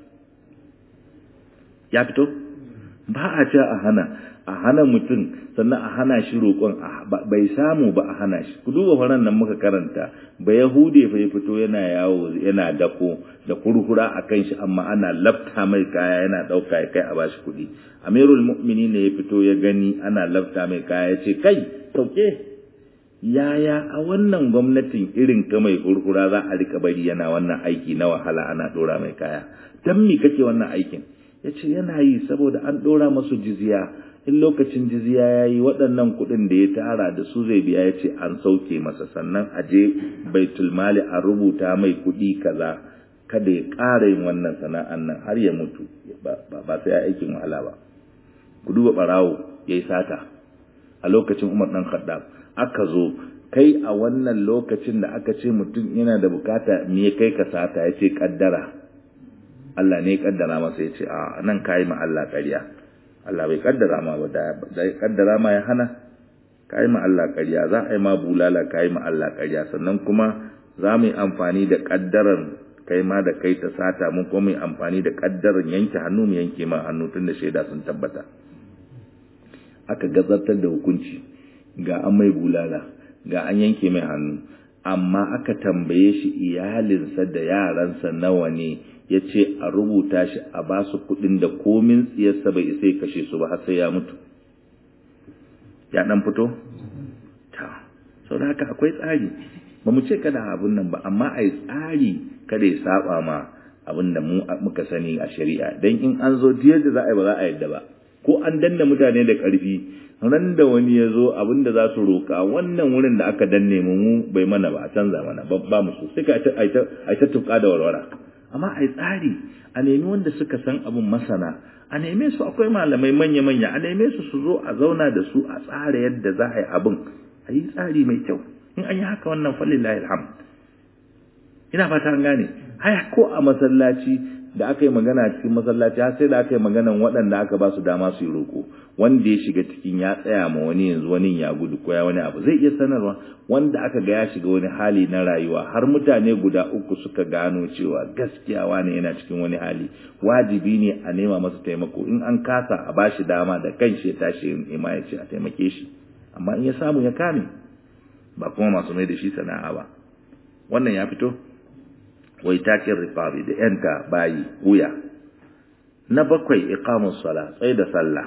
ya fito ba a ce a hana a hana mutum sannan a hana shi roƙon bai samu ba a hana shi ku duba faran nan muka karanta ba yahude fa ya fito yana yawo yana dako da kurkura a kan shi amma ana lafta mai kaya yana ɗauka ya kai a bashi kuɗi amirul mu'mini ne ya fito ya gani ana lafta mai kaya ya ce kai sauke yaya a wannan gwamnatin irin ka mai kurkura za a rika bari yana wannan aiki na wahala ana ɗora mai kaya dan me kake wannan aikin ya ce yana yi saboda an ɗora masu jizya in lokacin jizya ya yi waɗannan kuɗin da ya tara da su zai biya ya ce an sauke masa sannan a je baitul mali a rubuta mai kuɗi kaza kada ya ƙara yin wannan sana'an nan har ya mutu ba sai ya aikin wahala ba ku duba ɓarawo ya yi sata a lokacin umar ɗan khaddam aka zo kai a wannan lokacin da aka ce mutum yana da bukata me kai ka sata ya ce kaddara Allah ne ya kaddara masa ya ce a nan kayi ma Allah ƙarya Allah bai kaddara ma ba da ya kaddara ma ya hana kayi ma Allah ƙarya za a yi ma bulala kayi ma Allah ƙarya sannan kuma za mu yi amfani da kaddaran kai ma da kai ta sata mun kuma mu yi amfani da kaddaran yanke hannu mu yanke ma hannu tun da shaida sun tabbata aka gazartar da hukunci ga an mai bulala ga an yanke mai hannu amma aka tambaye shi iyalinsa da yaransa nawa ne ya ce a rubuta shi a ba su kuɗin da komin tsiyarsa bai isa ya kashe su ba har sai ya mutu ya ɗan fito? ta sau da haka akwai tsari ba mu ce kada abin nan ba amma a yi tsari kada ya saba ma abin da muka sani a shari'a don in an zo diyar da za a yi ba za a yadda ba ko an danna mutane da ƙarfi ran da wani ya zo abin da za su roƙa wannan wurin da aka danne mu mu bai mana ba a canza mana ba mu so sai ka a ta tuka da warwara amma a yi tsari a nemi wanda suka san abin masana a neme su akwai malamai manya-manya a neme su su zo a zauna da su a tsara yadda za a yi abin a yi tsari mai kyau in an yi haka wannan falillahi alhamd ina fata an gane ai ko a masallaci da aka yi magana cikin masallaci har sai da aka yi maganan waɗanda aka ba su dama su yi roƙo wanda ya shiga cikin ya tsaya ma wani yanzu wani ya gudu ko ya wani abu zai iya sanarwa wanda aka ga ya shiga wani hali na rayuwa har mutane guda uku suka gano cewa gaskiya wani yana cikin wani hali wajibi ne a nema masa taimako in an kasa a bashi dama da kanshi ya tashi ima ya ce a taimake shi amma in ya samu ya kame ba kuma masu mai da shi sana'a ba wannan ya fito wai takin rifabi da yanta bayi wuya na bakwai iqamus sala tsaye da sallah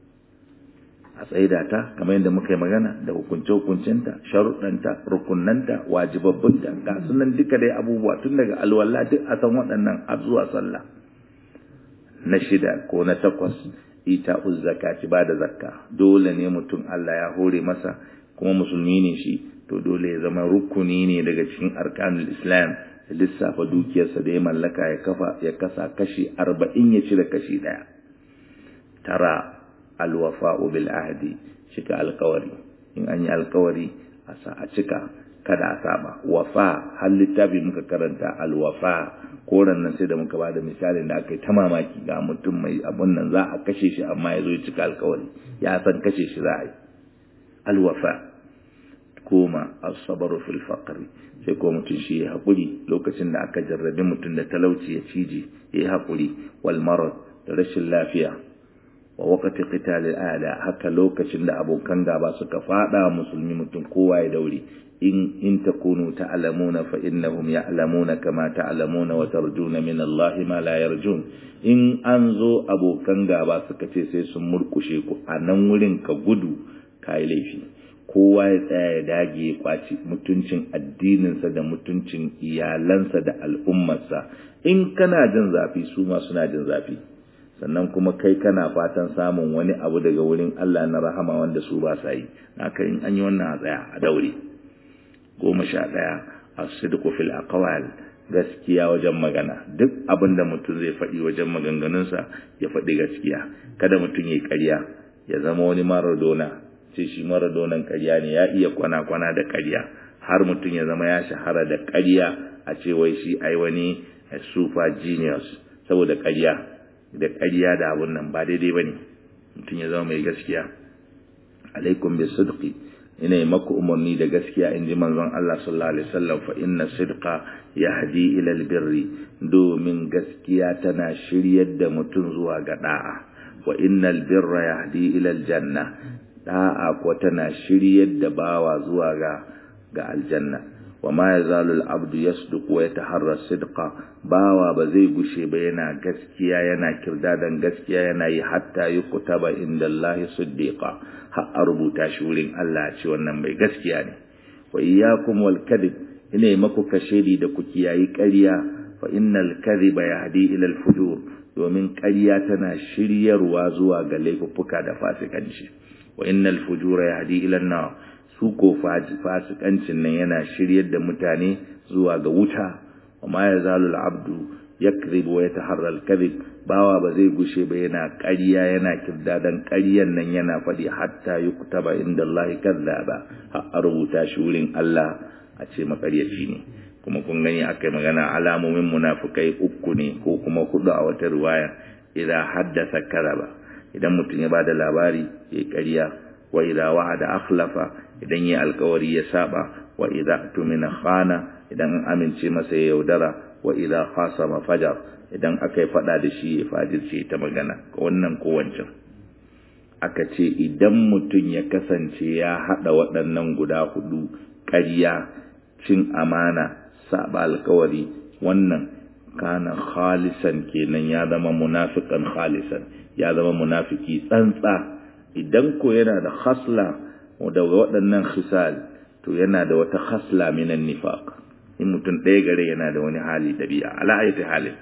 a tsaida ta kamar yadda muka yi magana da hukunce hukuncinta sharuɗanta rukunanta wajibabbunta ga sunan duka dai abubuwa tun daga alwala duk a san waɗannan har zuwa sallah na shida ko na takwas ita uzzakati ba da zakka dole ne mutum Allah ya hore masa kuma musulmi ne shi to dole ya zama rukuni ne daga cikin arkanul islam ya lissafa dukiyarsa da ya mallaka ya kafa ya kasa kashi arba'in ya cire kashi ɗaya tara alwafa'u bil ahdi cika alkawari in an yi alkawari a sa a cika kada a saba wafa har littafi muka karanta alwafa koran nan sai da muka ba da misalin da aka yi ta mamaki ga mutum mai abun nan za a kashe shi amma ya zo ya cika alkawari ya san kashe shi za a yi alwafa koma asabaru fil faqri sai ko mutum shi ya haƙuri lokacin da aka jarrabi mutum da talauci ya ciji ya yi haƙuri wal marad da rashin lafiya wa waqti qitalil a'da haka lokacin da abokan gaba suka fada musulmi mutum kowa ya daure in in takunu ta'lamuna fa innahum ya'lamuna kama ta'lamuna wa tarjuna min Allah ma la yarjun in an zo abokan gaba suka ce sai sun murkushe ku a nan wurin ka gudu kai laifi kowa ya tsaya ya dage ya kwaci mutuncin addininsa da mutuncin iyalansa da al'ummarsa in kana jin zafi su ma suna jin zafi sannan kuma kai kana fatan samun wani abu daga wurin Allah na rahama wanda su ba sa yi haka in an yi wannan a tsaya a daure goma sha ɗaya a sidku fil aqwal gaskiya wajen magana duk abin da mutum zai faɗi wajen maganganunsa ya faɗi gaskiya kada mutum ya ƙarya ya zama wani maradona ce shi maradonan ƙarya ne ya iya kwana-kwana da ƙarya har mutum ya zama ya shahara da ƙarya a ce wai shi ai wani super genius saboda ƙarya da ƙarya da abun nan ba daidai ba ne mutum ya zama mai gaskiya alaikum bi sidqi ina yi maku umarni da gaskiya in ji manzon Allah sallallahu alaihi wasallam fa inna sidqa yahdi ila albirri domin gaskiya tana shiryar da mutum zuwa ga da'a wa innal birra yahdi ila aljanna da'a ko tana shiryar da bawa zuwa ga ga aljanna wa ma yazalu al-abdu yasduqu wa yataharra sidqa bawa ba zai gushe ba yana gaskiya yana kirdadan gaskiya yana yi hatta yukutaba inda Allah siddiqa har a rubuta shi wurin Allah ce wannan mai gaskiya ne wa iyyakum wal kadhib ina maku kashedi da ku kiyayi ƙarya fa innal kadhiba yahdi ila al-fujur domin ƙarya tana shiryarwa zuwa ga laifuffuka da fasikanci wa innal fujura yahdi ila an-nar su ko fasikancin nan yana shiryar da mutane zuwa ga wuta wa ma yazalu al-abdu yakzib wa yataharra al-kadhib bawa ba zai gushe ba yana ƙarya yana kirdadan ƙaryan nan yana faɗi hatta yuktaba inda Allah kadzaba har a rubuta shi wurin Allah a ce makaryaci ne kuma kun gani akai magana alamomin munafukai uku ne ko kuma hudu a wata riwaya idan haddasa karaba idan mutum ya bada labari ya ƙarya wa idza wa'ada akhlafa idan ya alkawari ya saba wa idza tumina khana idan an amince masa ya yaudara wa idza khasama fajar idan aka yi fada da shi ya fajirce ta magana wannan ko wancan aka ce idan mutum ya kasance ya hada waɗannan guda hudu ƙarya cin amana saba alkawari wannan kana khalisan kenan ya zama munafiqan khalisan ya zama munafiki tsantsa idan ko yana da khasla da waɗannan khisal to yana da wata khasla minan nifaq in mutum ɗaya gare yana da wani hali dabi'a ala ayati halin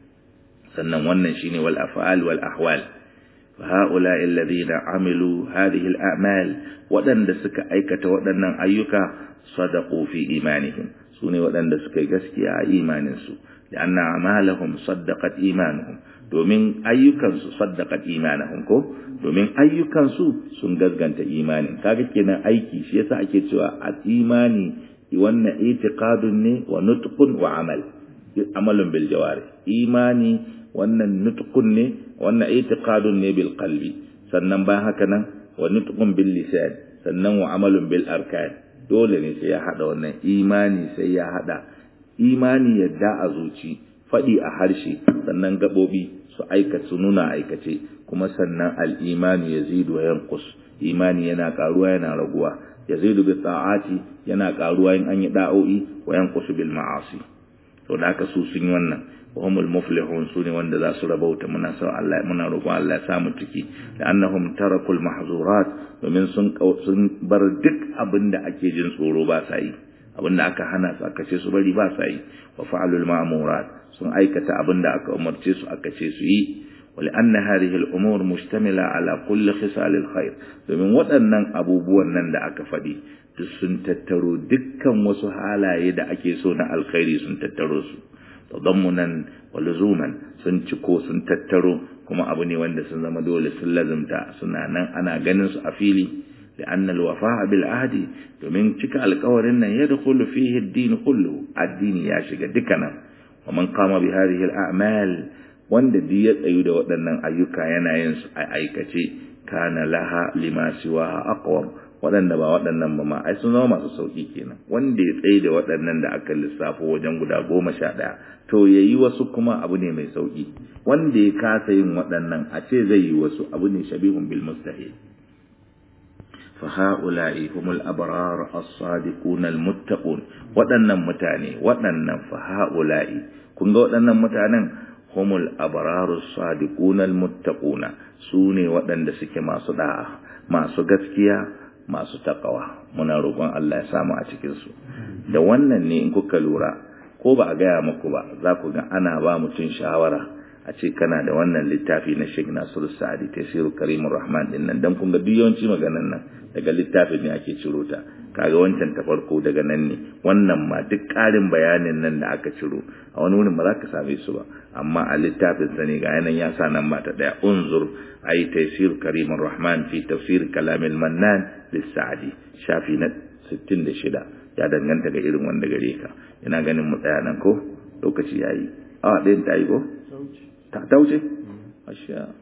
sannan wannan shine wal af'al wal ahwal fa haula alladhina amilu hadhihi al a'mal waɗanda suka aikata waɗannan ayyuka sadaqu fi imanihim sune waɗanda suka yi gaskiya a imaninsu لأن أعمالهم صدقت إيمانهم domin ayyukansu saddaqat imanahum ko domin ayyukansu sun gaskanta imani kaga kenan aiki shi yasa ake cewa a imani wannan itiqadun ne wa nutqun wa amal amalun bil jawari imani wannan nutqun ne wannan itiqadun ne bil qalbi sannan bayan haka nan wa nutqun bil lisan sannan wa amalun bil arkan dole ne sai ya hada wannan imani sai ya hada imani yadda a zuci faɗi a harshe sannan gaɓoɓi su aika su nuna aikace kuma sannan al'imani ya zidu wa yankus imani yana ƙaruwa yana raguwa ya zidu bi ta'ati yana ƙaruwa in an yi da'o'i wa yankus bil ma'asi to da haka su sun yi wannan wa humul muflihun su ne wanda za su rabauta muna sa Allah muna roƙon Allah ya samu ciki da annahum tarakul mahzurat domin sun sun bar duk abin da ake jin tsoro ba sa yi abinda aka hana su aka ce su bari ba sa yi wa fa'alul ma'murat sun aikata abinda aka umarce su aka ce su yi wali anna hadhihi al-umur mustamila ala kulli khisal al-khair domin waɗannan abubuwan nan da aka faɗi duk sun tattaro dukkan wasu halaye da ake so na alkhairi sun tattaro su tadammunan wa luzuman sun ciko sun tattaro kuma abu ne wanda sun zama dole sun lazumta suna nan ana ganin su a fili لأن الوفاء بالعهد domin cika alƙawarin nan ya dukulu fihi ad-din kullu addini ya shiga dukkanin wa man qama bi hadhihi al-a'mal wanda duk ya tsayu da waɗannan ayyuka yana yin su a aikace kana laha lima siwa aqwam waɗanda ba waɗannan ba ma ai sun zama masu sauki kenan wanda ya tsaye da waɗannan da aka lissafo wajen guda goma sha ɗaya to ya yi wasu kuma abu ne mai sauki wanda ya kasa yin waɗannan a ce zai yi wasu abu ne shabihun bil mustahil فهؤلاء هم الأبرار الصادقون المتقون waɗannan mutane waɗannan faha'ula'i kun ga waɗannan mutanen humul abraru sadiquna almuttaquna su ne waɗanda suke masu da'a masu gaskiya masu takawa muna roƙon Allah ya samu a cikin su da wannan ne in kuka lura ko ba a gaya muku ba za ku ga ana ba mutum shawara a ce kana da wannan littafi na Sheikh Nasiru Sa'adi Tafsir Karimur Rahman din nan dan kun ga yawanci maganan nan daga littafin ne ake ciro ta kaga wancan ta farko daga nan ne wannan ma duk ƙarin bayanin nan da aka ciro a wani wurin ba za ka same su ba amma a littafin sa ne ga yanan ya sa nan ba ta daya unzur ay Tafsir Karimur Rahman fi tafsir kalamil mannan lis-Sa'di shafi na 66 ya danganta ga irin wanda gare ka ina ganin mu tsaya nan ko lokaci yayi a ɗayan ta yi ko ta wuce? Masha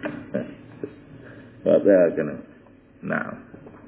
ba tsaya kana na'am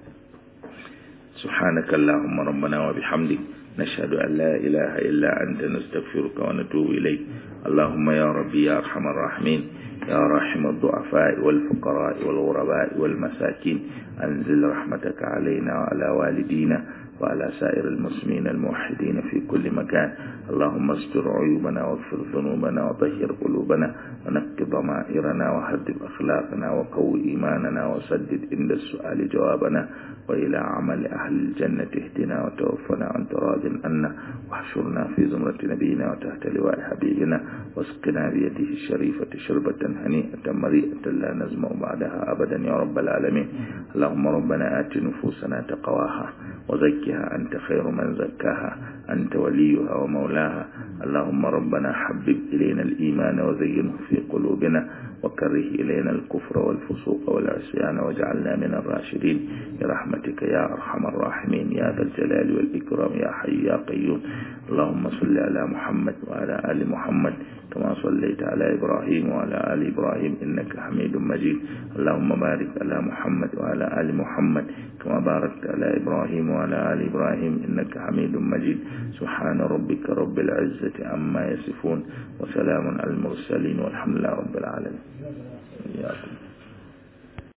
سبحانك اللهم ربنا وبحمدك نشهد أن لا إله إلا أنت نستغفرك ونتوب إليك اللهم يا ربي يا أرحم الراحمين يا رحم الضعفاء والفقراء والغرباء والمساكين أنزل رحمتك علينا وعلى والدينا وعلى سائر المسلمين الموحدين في كل مكان اللهم استر عيوبنا واغفر ذنوبنا وطهر قلوبنا ونقض ضمائرنا وهذب أخلاقنا وقوي إيماننا وسدد عند السؤال جوابنا وإلى عمل أهل الجنة اهدنا وتوفنا عن تراض عنا واحشرنا في زمرة نبينا وتحت لواء حبيبنا واسقنا بيده الشريفة شربة هنيئة مريئة لا نزمع بعدها أبدا يا رب العالمين اللهم ربنا آت نفوسنا تقواها وزكها أنت خير من زكاها أنت وليها ومولاها اللهم ربنا حبب إلينا الإيمان وزينه في قلوبنا وكره إلينا الكفر والفسوق والعصيان واجعلنا من الراشدين برحمتك يا أرحم الراحمين يا ذا الجلال والإكرام يا حي يا قيوم اللهم صل على محمد وعلى آل محمد كما صليت على إبراهيم وعلى آل إبراهيم إنك حميد مجيد اللهم بارك على محمد وعلى آل محمد كما باركت على إبراهيم وعلى آل إبراهيم إنك حميد مجيد سبحان ربك رب العزة عما يصفون وسلام على المرسلين والحمد لله رب العالمين إياكم